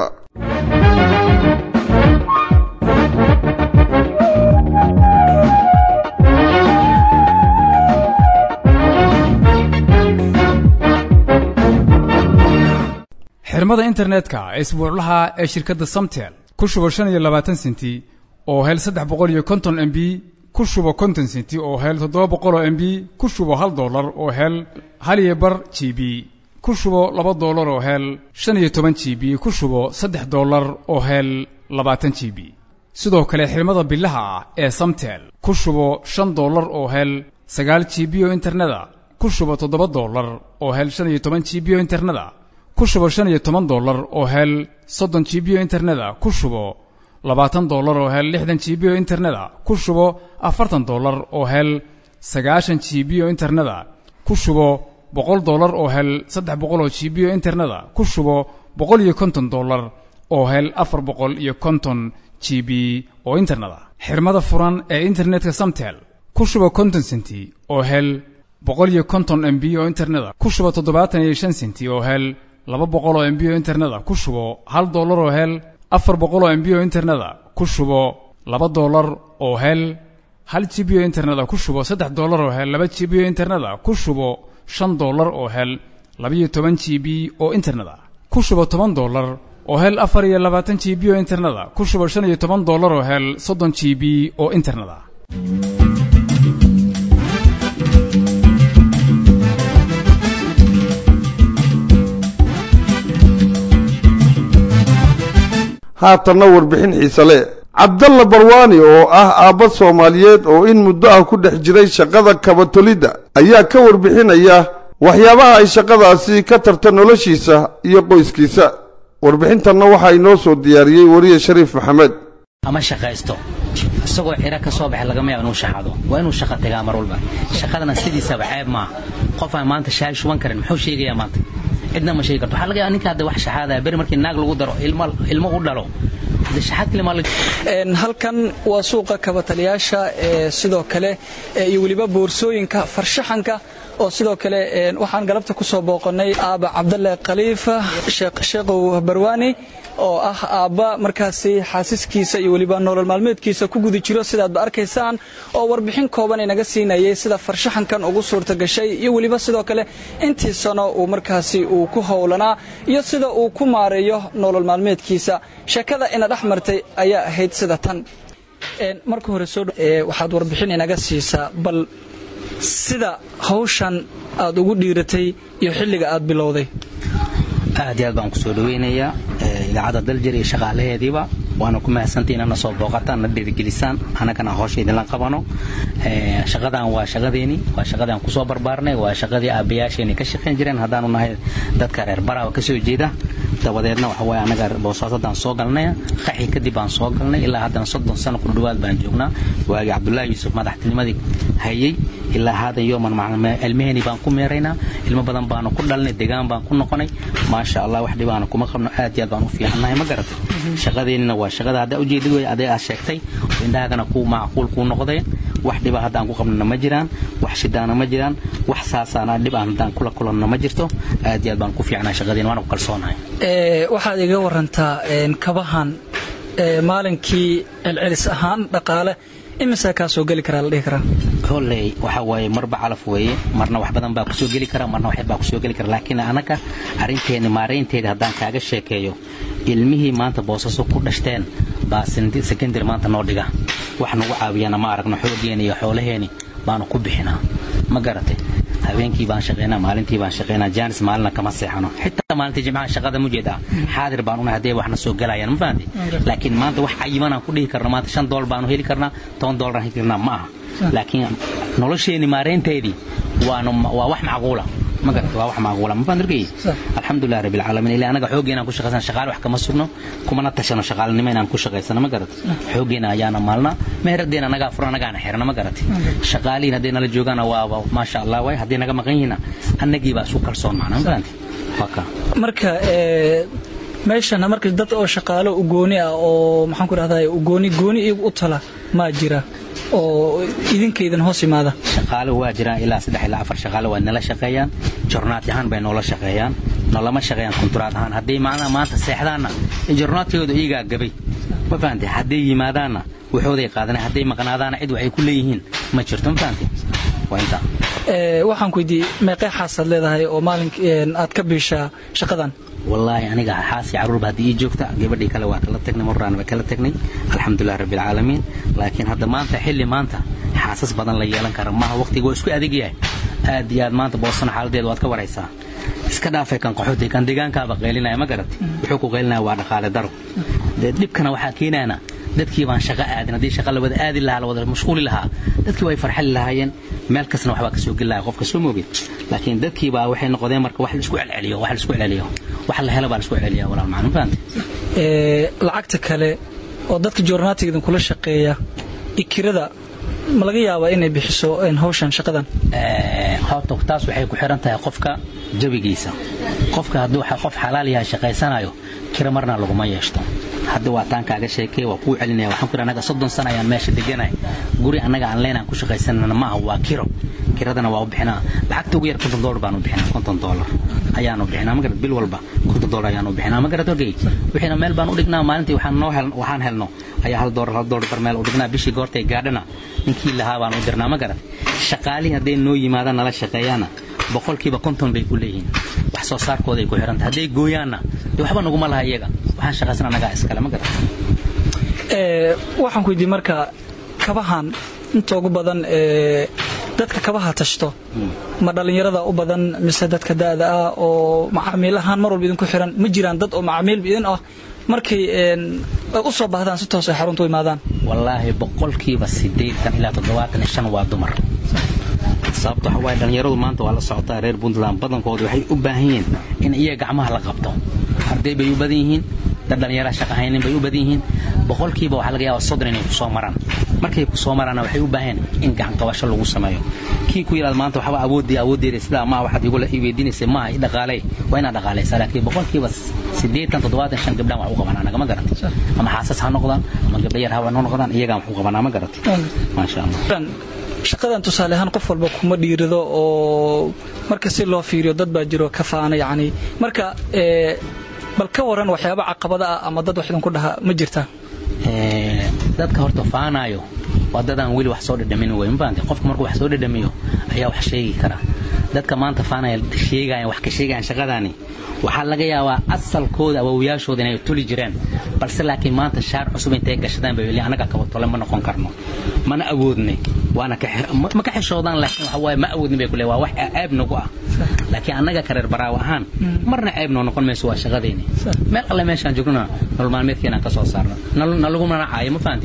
xirmada internetka isbuuclaha ee shirkadda samtel ku shubo shan iyo labaatan senti oo hel saddex boqol iyo konton m b ku shubo konton senti oo hel toddoba boqol oo m b ku shubo hal dollar oo hel hal iyo bar g b ku shubo laba dollar oo hel shan iyo toban g b ku shubo saddex dollar oo hel labaatan g b sidoo kale xirmada bilaha ah ee samtel ku shubo shan dollar oo hel sagaal g b oo interneta ku shubo toddoba dollar oo hel shan iyo toban g b oo interneta ku shubo shan iyo toban dollar oo hel soddon g b oo interneta ku shubo labaatan dollar oo hel lixdan g b oo interneta ku shubo afartan dollar oo hel sagaashan g b oo interneta ku shubo boqol dollar oo hel saddex boqol oo g b oo interneta ku shubo boqol iyo konton dollar oo hel afar boqol iyo konton g b oo interneta xirmada furan ee internetka samtel ku shubo konton senti oo hel boqol iyo konton m b oo interneta ku shubo toddobaatan iyo shan senti oo hel laba boqol oo m b oo interneta ku shubo hal dollar oo hel afar boqol oo m b oo interneta ku shubo laba dollar oo hel hal g b oo interneta ku shubo saddex dollar oo hel laba g b oo interneta ku shubo shan dollar oo hel labiyo toban g b oo interneta ku shubo toban dollar oo hel afar iyo labaatan g b oo interneta ku shubo shan iyo toban dollar oo hel soddon g b oo interneta haatanna warbixin xiise le cabdalla barwaani oo ah aabba soomaaliyeed oo in muddo ah ku dhex jiray shaqada kabatolidda ayaa ka warbixinaya waxyaabaha ay shaqadaasi ka tarta noloshiisa iyo qoyskiisa warbixintanna waxaa inoo soo diyaariyey wariye shariif maxamed ama shaqaysto isagoo ciro ka soo baxay lagama yaabo inuu shaxado waa inuu shaqa tagaa mar walba shaqadana sidiisaba ceeb maaha qof aan maanta shaay shuban karin muxuu sheegayaa maanta cidna ma sheegi karto waxaa laga yaaba ninka hadda wax shaxaadaya beri markii naag lagu daro ilmo ilmo u dhalo halkan waa suuqa kabataliyaasha ee sidoo kale iyo weliba boorsooyinka farshaxanka oo sidoo kale waxaan galabta ku soo booqannay aaba cabdalle khaliifa sheekhow barwaani oo ah aabba markaasi xaasiskiisa iyo weliba nolol maalmeedkiisa ku guda jiro sidaadba arkaysaan oo warbixin kooban inaga siinayay sida farshaxankan ugu suurta gashay iyo weliba sidoo kale intii sano uu markaasi uu ku howlanaa iyo sida uu ku maareeyo nolol maalmeedkiisa sheekada ina dhex martay ayaa ahayd sida tan marka hore soo waxaad warbixin inaga siisaa bal sida hawshan aad ugu dhiiratay iyo xilliga aad bilowday aad iyo aad baan ku soo dhaweynayaa idaacadda daljir iyo shaqaalaheediiba waana ku mahadsantii inana soo booqataan na dhiirigelisaan annagana hawsha idinla qabano shaqadan waa shaqadeeni waa shaqadii aan kusoo barbaarnay waa shaqadii aabbayaasheenii ka shaqayn jireen haddaanu nahay dadka reer baraaba ka soo jeeda dabadeedna waxa waaye annaga boosaasadaan soo galnay qaxi kadib baan soo galnay ilaa haddana soddon sano ku dhowaad baan joognaa waagii cabdullaahi yuusuf madaxtinimadii hayay ilaa haadan yooman ilmaheenii baan ku meeraynaa ilmo badan baanu ku dhalnay degaan baan ku noqonay maasha allah wax dhibaana kuma qabno aad iyo aad baan u fiicannahay ma garatay shaqadeennina waa shaqada haddaa ujeedid wey adee aad sheegtay indhahagana kuu macquul kuu noqdeen wax dhiba haddaan ku qabnana ma jiraan wax shidaana ma jiraan wax saasaana dhib aan haddaan kula kulanno ma jirto aad iyo aad baan ku fiicnahay shaqadeen waana ku kalsoonahay waxaad iga warantaa kabahan maalinkii celcelis ahaan dhaqaale imisaa kaa soo geli karaa la dhihi karaa kolley waxa waaye marba calaf weeye marna wax badan baa kusoo geli kara marna waxyar baa kusoo geli kara laakiin anaga arrinteeni maaraynteeda haddaan kaaga sheekeeyo ilmihii maanta boosaso ku dhashteen baa sekendary maanta noo dhiga wax nagu caawiyana ma aragno xoogeeni iyo xoolaheeni baanu ku bixinaa ma garatay habeenkii baan shaqaynaa maalintii baan shaqaynaa jaanis maalina kama seexano xitaa maalintii jimcaha shaqada mujeed ah xaadir baan unahay haddee waxna soo galayaan ma fahanti laakiin maanta wax cayiman aan ku dhihi karno maanta shan doollar baanu heli karnaa toban dollar aan heli karnaa ma aha laakiin nolosheeni maareynteedii waa wax macquula ma garata waa wax macquula ma fahantirkay alxamdulilah rabbi alcaalamiin ilaa anaga xooggeena aan ku shaqaysana shaqaale wax kama sugno kumana tashano shaqaalanimo inaan ku shaqaysano ma garata xooggeena ayaana maalnaa meheraddeena anagaa furan anagaana xirana ma garata shaqaalihiin hadday nala joogaana waa maasha allah waay hadday naga maqan yihiina annagii baa isu kalsoon macna ma fahanti waa kaa marka meeshana marka dad oo shaqaalo u gooni ah oo maxaan ku dhahdaa u gooni gooni iyagu u tala maa jira oo idinkaydan hoos imaada shaqaale waa jiraan ilaa saddex ilaa afar shaqaale waa nala shaqeeyaan jornaati ahaan bay noola shaqeeyaan nolama shaqeeyaan kunturaad ahaan hadday macnaha maanta seexdaanna jornaadkooda iyagaa gabay ma fahantay hadday yimaadaanna waxooday qaadanay hadday maqnaadaana cid waxay ku leeyihiin ma jirto ma fahantay waa intaa Ee, waxaan ku weydiiyey meeqee xaasaad leedahay oo maalink aad ka biishaa shaqadan wallaahi aniga xaasi caruurba haddii ii joogta gabadhii kale waa kala tagnay marraan waa kala tagnay alxamdulilah rabbi alcaalamiin laakiin hadda maanta xilli maanta xaasas badan la yeelan kara maaha waqtiga waa isku adag yahay aad iyo aad maanta boosana xaaladeeda waad ka waraysaa iska dhaafay kan qaxooti kan deegaankaaba qaylinaya ma garat wuxuu ku qaylinaya waa dhaqaale daro dee dhibkana waxaa keenayana dadkii baan shaqo aadin haddii shaqa la wada aadi lahaa la wada mashquuli lahaa dadkii way farxali lahaayeen meel kastana waxbaa kasoo geli lahaa qofka soo moogid laakiin dadkii baa waxay noqdeen marka wax la isku celceliyo wax la isku celceliyo wax la helo baa la isku celceliya walaal macna ma fahantay Ee, lacagta kale oo dadka joornaatiga idinkula shaqeeya ikirada ma laga yaabaa inay bixiso een, hawshan shaqadan Ee, horta taas waxay ku xiran tahay qofka jawigiisa qofka hadduu xa- qof xalaal yahay shaqaysanayo kira marna laguma yeeshto hadda waa taan kaaga sheekay waa kuu celinaya waxaan ku anaga soddon sana ayaan meesha deganay guri annaga aan leenaan ku shaqaysanana maaha waa kiro kiradana waa u bixinaa lacagta ugu yar konton doolar baan u bixinaa konton doolar ayaanu bixinaa magarad bil walba konton doolar ayaanu bixinaa magarad ogey wixiina meel baan u dhignaa maalintii waxaan noo hel waxaan helno ayaa hal doolar hal doolar bar meel u dhignaa bishii goortay gaadhana ninkii lahaa baan u dirnaa magarad shaqaalihii hadday noo yimaadaan nala shaqeeyaana boqolkiiba konton bay ku leeyihiin wax soo saarkooday ku xiran tahay hadday gooyaanna dee waxba naguma laha iyaga waxaan shaqaysan annagaa iskale ma garan Ee, waxaan ku weydiiyey marka kabahan inta ugu badan ee dadka kabaha tashto ma dhallinyarada u badan mise dadka da'da ah oo macaamiilahaan mar walba idinku xiran ma jiraan dad oo macaamiil idin ah markay een, ay u soo baahdaan si toos ay xarunta u imaadaan wallaahi boqolkiiba siddeetan ilaa toddobaatan iyo shan waa dumar sababta waxa waaye dhallinyaradu maanta waa la socotaa reer puntland badankooda waxay u baahan yihiin in iyaga gacmaha la qabto arday bay u badan yihiin dad dhallinyara shaqa haynin bay u badan yihiin boqolkiiba waxaa laga yaabaa soddon inay ku soo maraan markay ku soo maraanna waxay u baahan in gacan qabasho lagu sameeyo kii ku yidhahda maanta waxba awoodii awooddeeda sidaa maa waxaad igula ii weydiinaysa maaha i dhaqaaley waa inaad dhaqaalaysaa laakiin boqolkiiba siddeetan toddobaatan shan gabdhaan wax u qabanaa nagama garantay ama xaasas ha noqdaan ama gabdha yar ha noqdaan iyagaan wax u qabanaa ma garantay maasha allah shaqadan tusaale ahaan qof walba kuma dhiirido oo marka si loo fiiriyo dad baa jiro ka faana yacni marka ee, bal ka waran waxyaaba caqabada ah ama dad wax idinku dhaha ma jirtaa Ee, dadka horta faanayo waa dadaan weli wax soo dhadhamin wey mafahamtay qofka markuu wax soo dhadhamiyo ayaa wax sheegi kara dadka maanta faanaya sheegayan wax ka sheegayan shaqadaani waxaa laga yaabaa asalkooda awowyaashooda inay tuli jireen balse laakiin maanta shaar cusub intay gashadaan bay anaga kabatole ma noqon karno mana awoodnay waana ka xe- ma ma ka xishoodaan laakiin waxa waaye ma awoodnin bay kule waa wax ceeb nagu ah laakiin annaga kareer baraawo ahaan marna ceeb noo noqon mayso waa shaqadeeni meel alle meeshaan joognana nolol maalmeedkeenaan ka soo saarna Nal- nalagumana caayo ma fahanti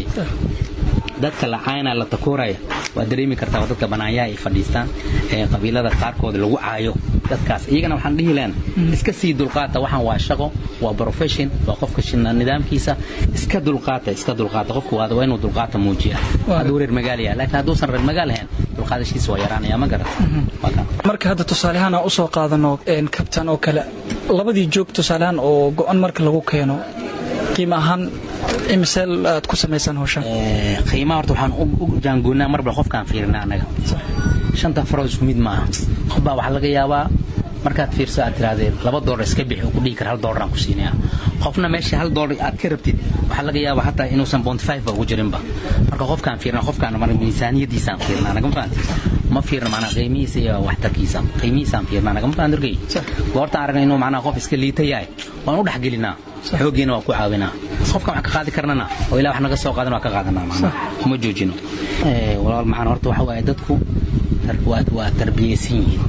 dadka la caynaa la takooraya waa dareemi kartaa waa dadka banaanyaha ay fadhiistaan ee qabiilada qaarkooda lagu caayo dadkaas iyagana waxaan dhihi lehen iska sii dulqaata waxaan waa shaqo waa profession waa qofka shina- nidaamkiisa iska dulqaata iska dulqaata qofku waa waa inuu dulqaata muujiya hadduu reer magaal yahay laakiin hadduusan reer magaal ahayn dulqaadashiisa waa yaraanaya ma garat marka hadda tusaale ahaan aan u soo qaadano een, kabtan oo kale labadii joog tusaale ahaan oo go-an marka lagu keeno qiimo ahaan imise aad ku samaysaan hawshan Ee, qiimaha horta waxaan u u jaangoonnaa marba qofkaan fiirinaa annaga shanta farood isku mid maaha qof baa waxaa laga yaabaa markaad fiirso aad tirahdeen laba doolar iska bixi uu ku dhihi kara hal doolaraan ku siinaya qofna meesha hal doolar aad ka rabtid waxaa laga yaabaa hataa inuusan bont five ba ugu jirinba marka qofkaan fiirna qofkaan mar miisaaniyadiisaan fiirnaa nagama fahanti ma fiirna macnaa qiimihiisa iyo waxtarkiisa qiimihiisaan fiirnaa nagama fahan dargey goortaan aragna inuu macnaa qof iska liita yahay waan u dhexgelinaa xooggiina waa ku caawinaa qofkan wax ka qaadi karnana oo ilaa wax naga soo qaadan waa ka qaadanaa macnaa kuma joojino Ee, walaal macaan horta waxa waaye dadku tar- waa waa tarbiyaysan yihiin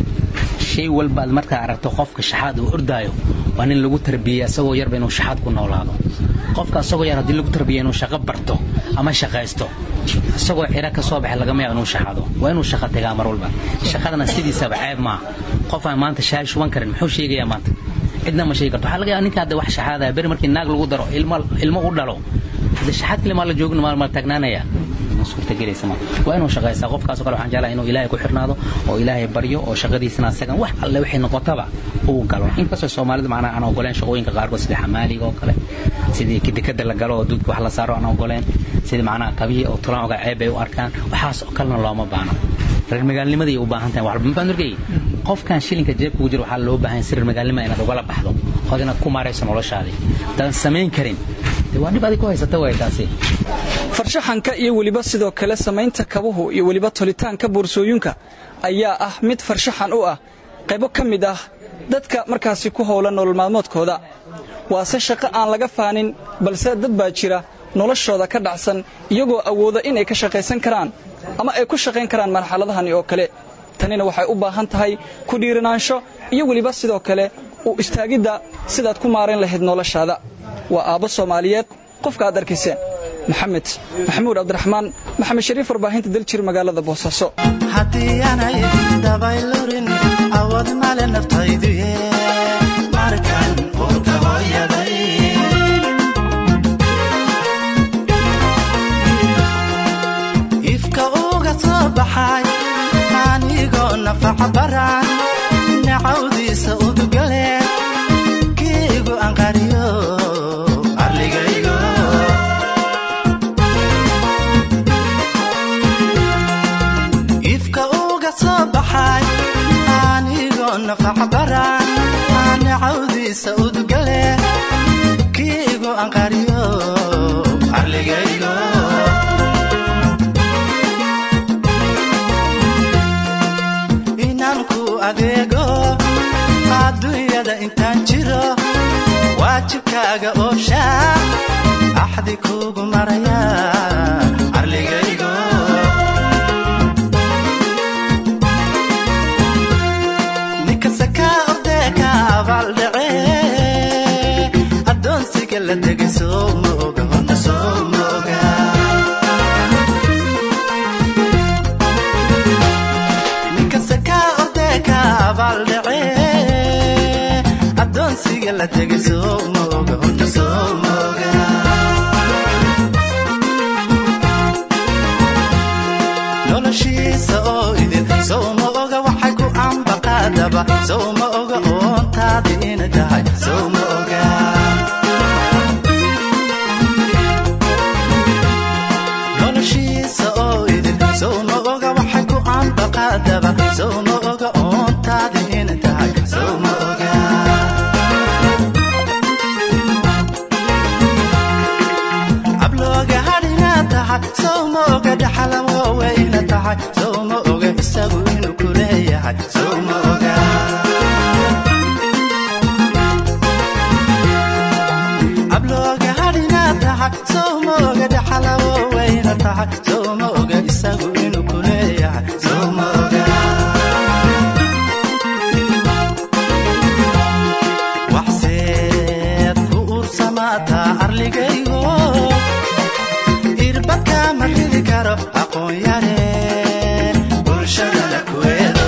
shay walbaad markaa aragto qofka shaxaad uu ordaayo waa nin lagu tarbiyeya isagoo yarba inuu shaxaad ku noolaado qofka isagoo yar haddii lagu tarbiyeya inuu shaqo barto ama shaqaysto isagoo cira ka soo baxay lagama yaabo inuu shaxado waa inuu shaqo tagaa mar walba shaqadana sidiisaba ceeb maaha qof aan maanta shaay shuban karin muxuu sheegayaa maanta cidna ma sheegi karto waxaa laga yaaba ninka hadda wax shaxaadaya beri markii naag lagu daro ilmo ilmo u dhalo hadda shaxaad kale maa la joogin maa ma taagnaanaya ma suurtagelaysa ma waa inuu shaqaystaa qofkaasoo kale waxaan jeclahay inuu ilaahay ku xirnaado oo ilaahay baryo oo shaqadiisana asagan wax alle wixii noqotaba uu galo inkastoo soomaalida macnaa aan ogoleen shaqooyinka qaarkood sida xamaaliga oo kale sidii dekada la galo oo duudka wax la saaro aan ogoleen sida macnaha kabihii oo tulaan oga ceeb bay u arkaan waxaas oo kalena looma baahno reer magaalnimadii u baahan tahay waxba mafaan arkay qofkan shilinka jeebka ugu jira waxaa loo baahan si reer magaalnima inaad ugala baxdo ood inaad ku maarayso noloshaadii haddaan samayn karin dee waa dhib adig ku haysata way taasi farshaxanka iyo weliba sidoo kale samaynta kabuhu iyo weliba tolitaanka boorsooyinka ayaa ah mid farshaxan u ah qaybo ka mid ah dadka markaasi ku howlan nolol maalmoodkooda waase shaqo aan laga faanin balse dad baa jira noloshooda ka dhacsan iyagoo awooda inay ka shaqaysan karaan ama ay ku shaqayn karaan marxaladahani oo kale tanina waxay u baahan tahay ku dhiiranaansho iyo weliba sidoo kale u istaagidda sidaad ku maarayn lahayd noloshaada waa aabbo soomaaliyeed qofka aad arkayseen maxamed maxamuud cabdiraxmaan maxamed shariif warbaahinta daljir magaalada boosaaso haddii aanay dabaylurin awood male naftayduye markan urka hooyaday ifka uga soo baxay anigoo nafaca baran nacawdiisa udugale kiigu anqariyo arligaygo ifka uga soo baxay anigoo nafaca baran nacawdiisa udugale kiigu anqariyo arligaygo inanku adeego adduunyada intaan jiro waajibkaaga ooshaa axdi kuugu maraya arligaygo ninkasta kaa ordeeka abaaldhace addoonsiga la degay soo ma oga horta soo ma oga ninkasta kaa ordeeka abaaldhace addoonsiga la degay soo ma oga horta soo ma oga noloshiisa oo idin sow ma oga waxay ku ambaqaadaba sow ma oga oontaadi ina tahay sow ma oga noloshiisa oo idin sow ma oga waxay ku ambaqaadaba sow ma oga oontaadi ina tahay sow ma oga ablooga hadhina tahay sow ma oga dhaxalamo weyna tahay sow ma oga isagu inuu ku leeyahay sow ma oga ablooga hadhina tahay sow ma oga dhaxalamo weyna tahay sow ma oga isagu inuu ku leeyahay sow ma oga waxseed ku uursamaataa arligaygo irbadka ma ridi karo aqoon yare bulshadana kuweedo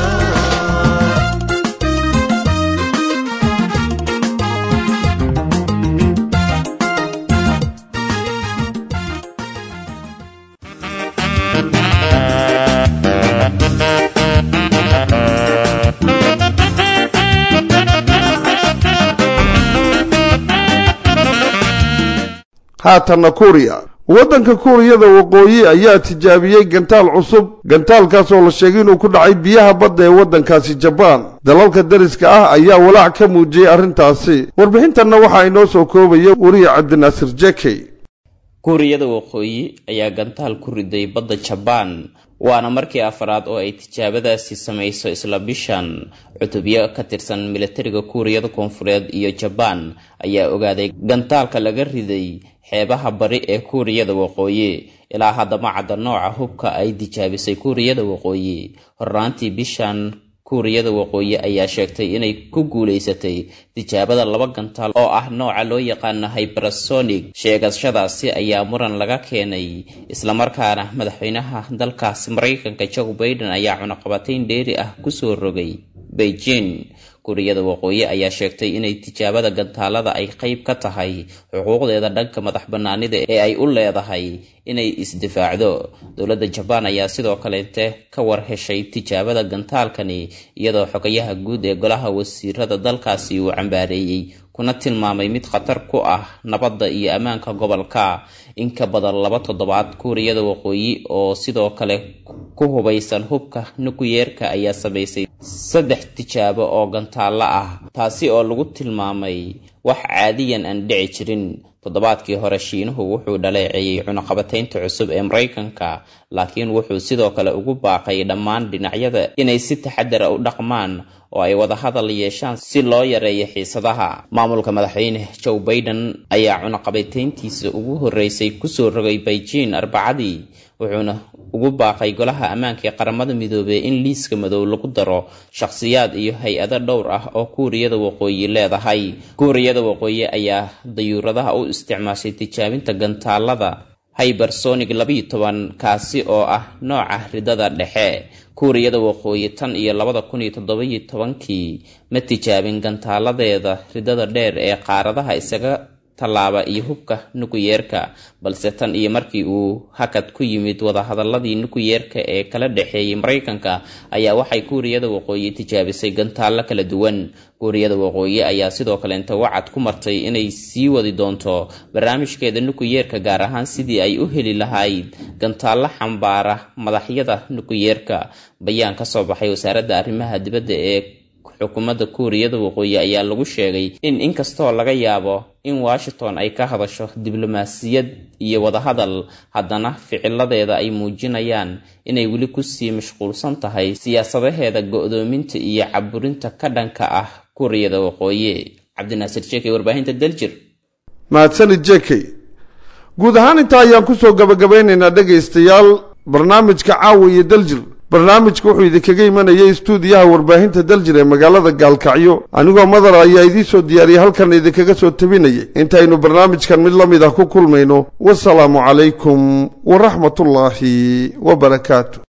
haatanna kuuriya waddanka kuuriyada waqooyi ayaa tijaabiyey gantaal cusub gantaalkaas oo la sheegay inuu ku dhacay biyaha badda ee waddankaasi jabaan dalalka dariska ah ayaa walaac ka muujiyey arrintaasi warbixintanna waxaa inoo soo koobaya weriye cabdinaasir jekey kuuriyada waqooyi ayaa gantaal ku riday badda jabaan waana markii afraad oo ay tijaabadaasi samayso isla bishan cutubyo ka tirsan milatariga kuuriyada koonfureed iyo jabaan ayaa ogaaday gantaalka laga riday xeebaha bari ee kuuriyada waqooyi ilaa haddama cadda nooca hubka ay tijaabisay kuuriyada waqooyi horraantii bishan kuuriyada waqooyi ayaa sheegtay inay ku guulaysatay tijaabada laba gantaal oo ah nooca loo yaqaano hypersonic sheegashadaasi ayaa muran laga keenay islamarkaana madaxweynaha dalkaasi maraykanka joe baiden ayaa cunaqabatayn dheeri ah kusoo rogay beijing kuuriyada waqooyi ayaa sheegtay inay tijaabada gantaalada ay qayb ka tahay xuquuqdeeda dhanka madax banaanida ee ay u leedahay inay isdifaacdo dowladda jabaan ayaa sidoo kaleete ka war heshay tijaabada gantaalkani iyadoo xogayaha guud ee golaha wasiirada dalkaasi uu cambaareeyey kuna tilmaamay mid khatar ku ah nabadda iyo ammaanka gobolka in ka badan laba toddobaad kuuriyada waqooyi oo sidoo kale ku hubaysan hubka nukuyeerka ayaa samaysay saddex tijaabo oo gantaallo ah taasi oo lagu tilmaamay wax caadiyan aan dhici jirin toddobaadkii hore shiinuhu wuxuu dhaleeceeyey cunaqabataynta cusub ee maraykanka laakiin wuxuu sidoo kale ugu baaqay dhammaan dhinacyada inay si taxadara u dhaqmaan oo ay wada hadal yeeshaan si loo yareeyo xiisadaha maamulka madaxweyne joe baiden ayaa cunaqabatayntiisa ugu horreysay kusoo rogay beijing arbacadii wuxuuna ugu baaqay golaha ammaanka ee qaramada midoobey in liiska madow lagu daro shakhsiyaad iyo hay-ado dhowr ah oo kuuriyada waqooyi leedahay kuuriyada waqooyi ayaa dayuuradaha u isticmaashay tijaabinta gantaalada hybersonic labayo toban kaasi oo ah nooca ridada dhexe kuuriyada waqooyi tan iyo labada kun iyo toddobiyo tobankii ma tijaabin gantaaladeeda ridada dheer ee qaaradaha isaga tallaaba iyo hubka nukuyeerka balse tan iyo markii uu hakad ku yimid wadahadaladii nukuyeerka ee kala dhexeeyay maraykanka ayaa waxay kuuriyada waqooyi tijaabisay gantaallo kala duwan kuuriyada waqooyi ayaa sidoo kaleenta wacad ku martay inay sii wadi doonto barnaamijkeeda nukuyeerka gaar ahaan sidii ay u heli lahayd gantaallo xambaara madaxyada nukuyeerka bayaan ka soo baxay wasaaradda arrimaha dibadda ee xukuumadda kuuriyada waqooyi ayaa lagu sheegay in inkastoo laga yaabo in washington ay ka hadasho diblomaasiyad iyo wadahadal haddana ficiladeeda ay muujinayaan inay weli kusii mashquulsan tahay siyaasadaheeda go-doominta iyo caburinta ka dhanka ah kuuriyada waqooyi cabdinaasir jeekey warbaahinta daljir mahadsanid jekey guud ahaan intaa ayaan kusoo gabagabaynaynaa dhegaystayaal barnaamijka caawa iyo daljir barnaamijka wuxuu idinkaga imanayay stuudiyaha warbaahinta daljir ee magaalada gaalkacyo anigoo madar ayaa idiin soo diyaariyay halkan idinkaga soo tabinayay intaynu barnaamijkan mid la mid ah ku kulmayno wasalaamu calaykum waraxmatullaahi wabarakaatu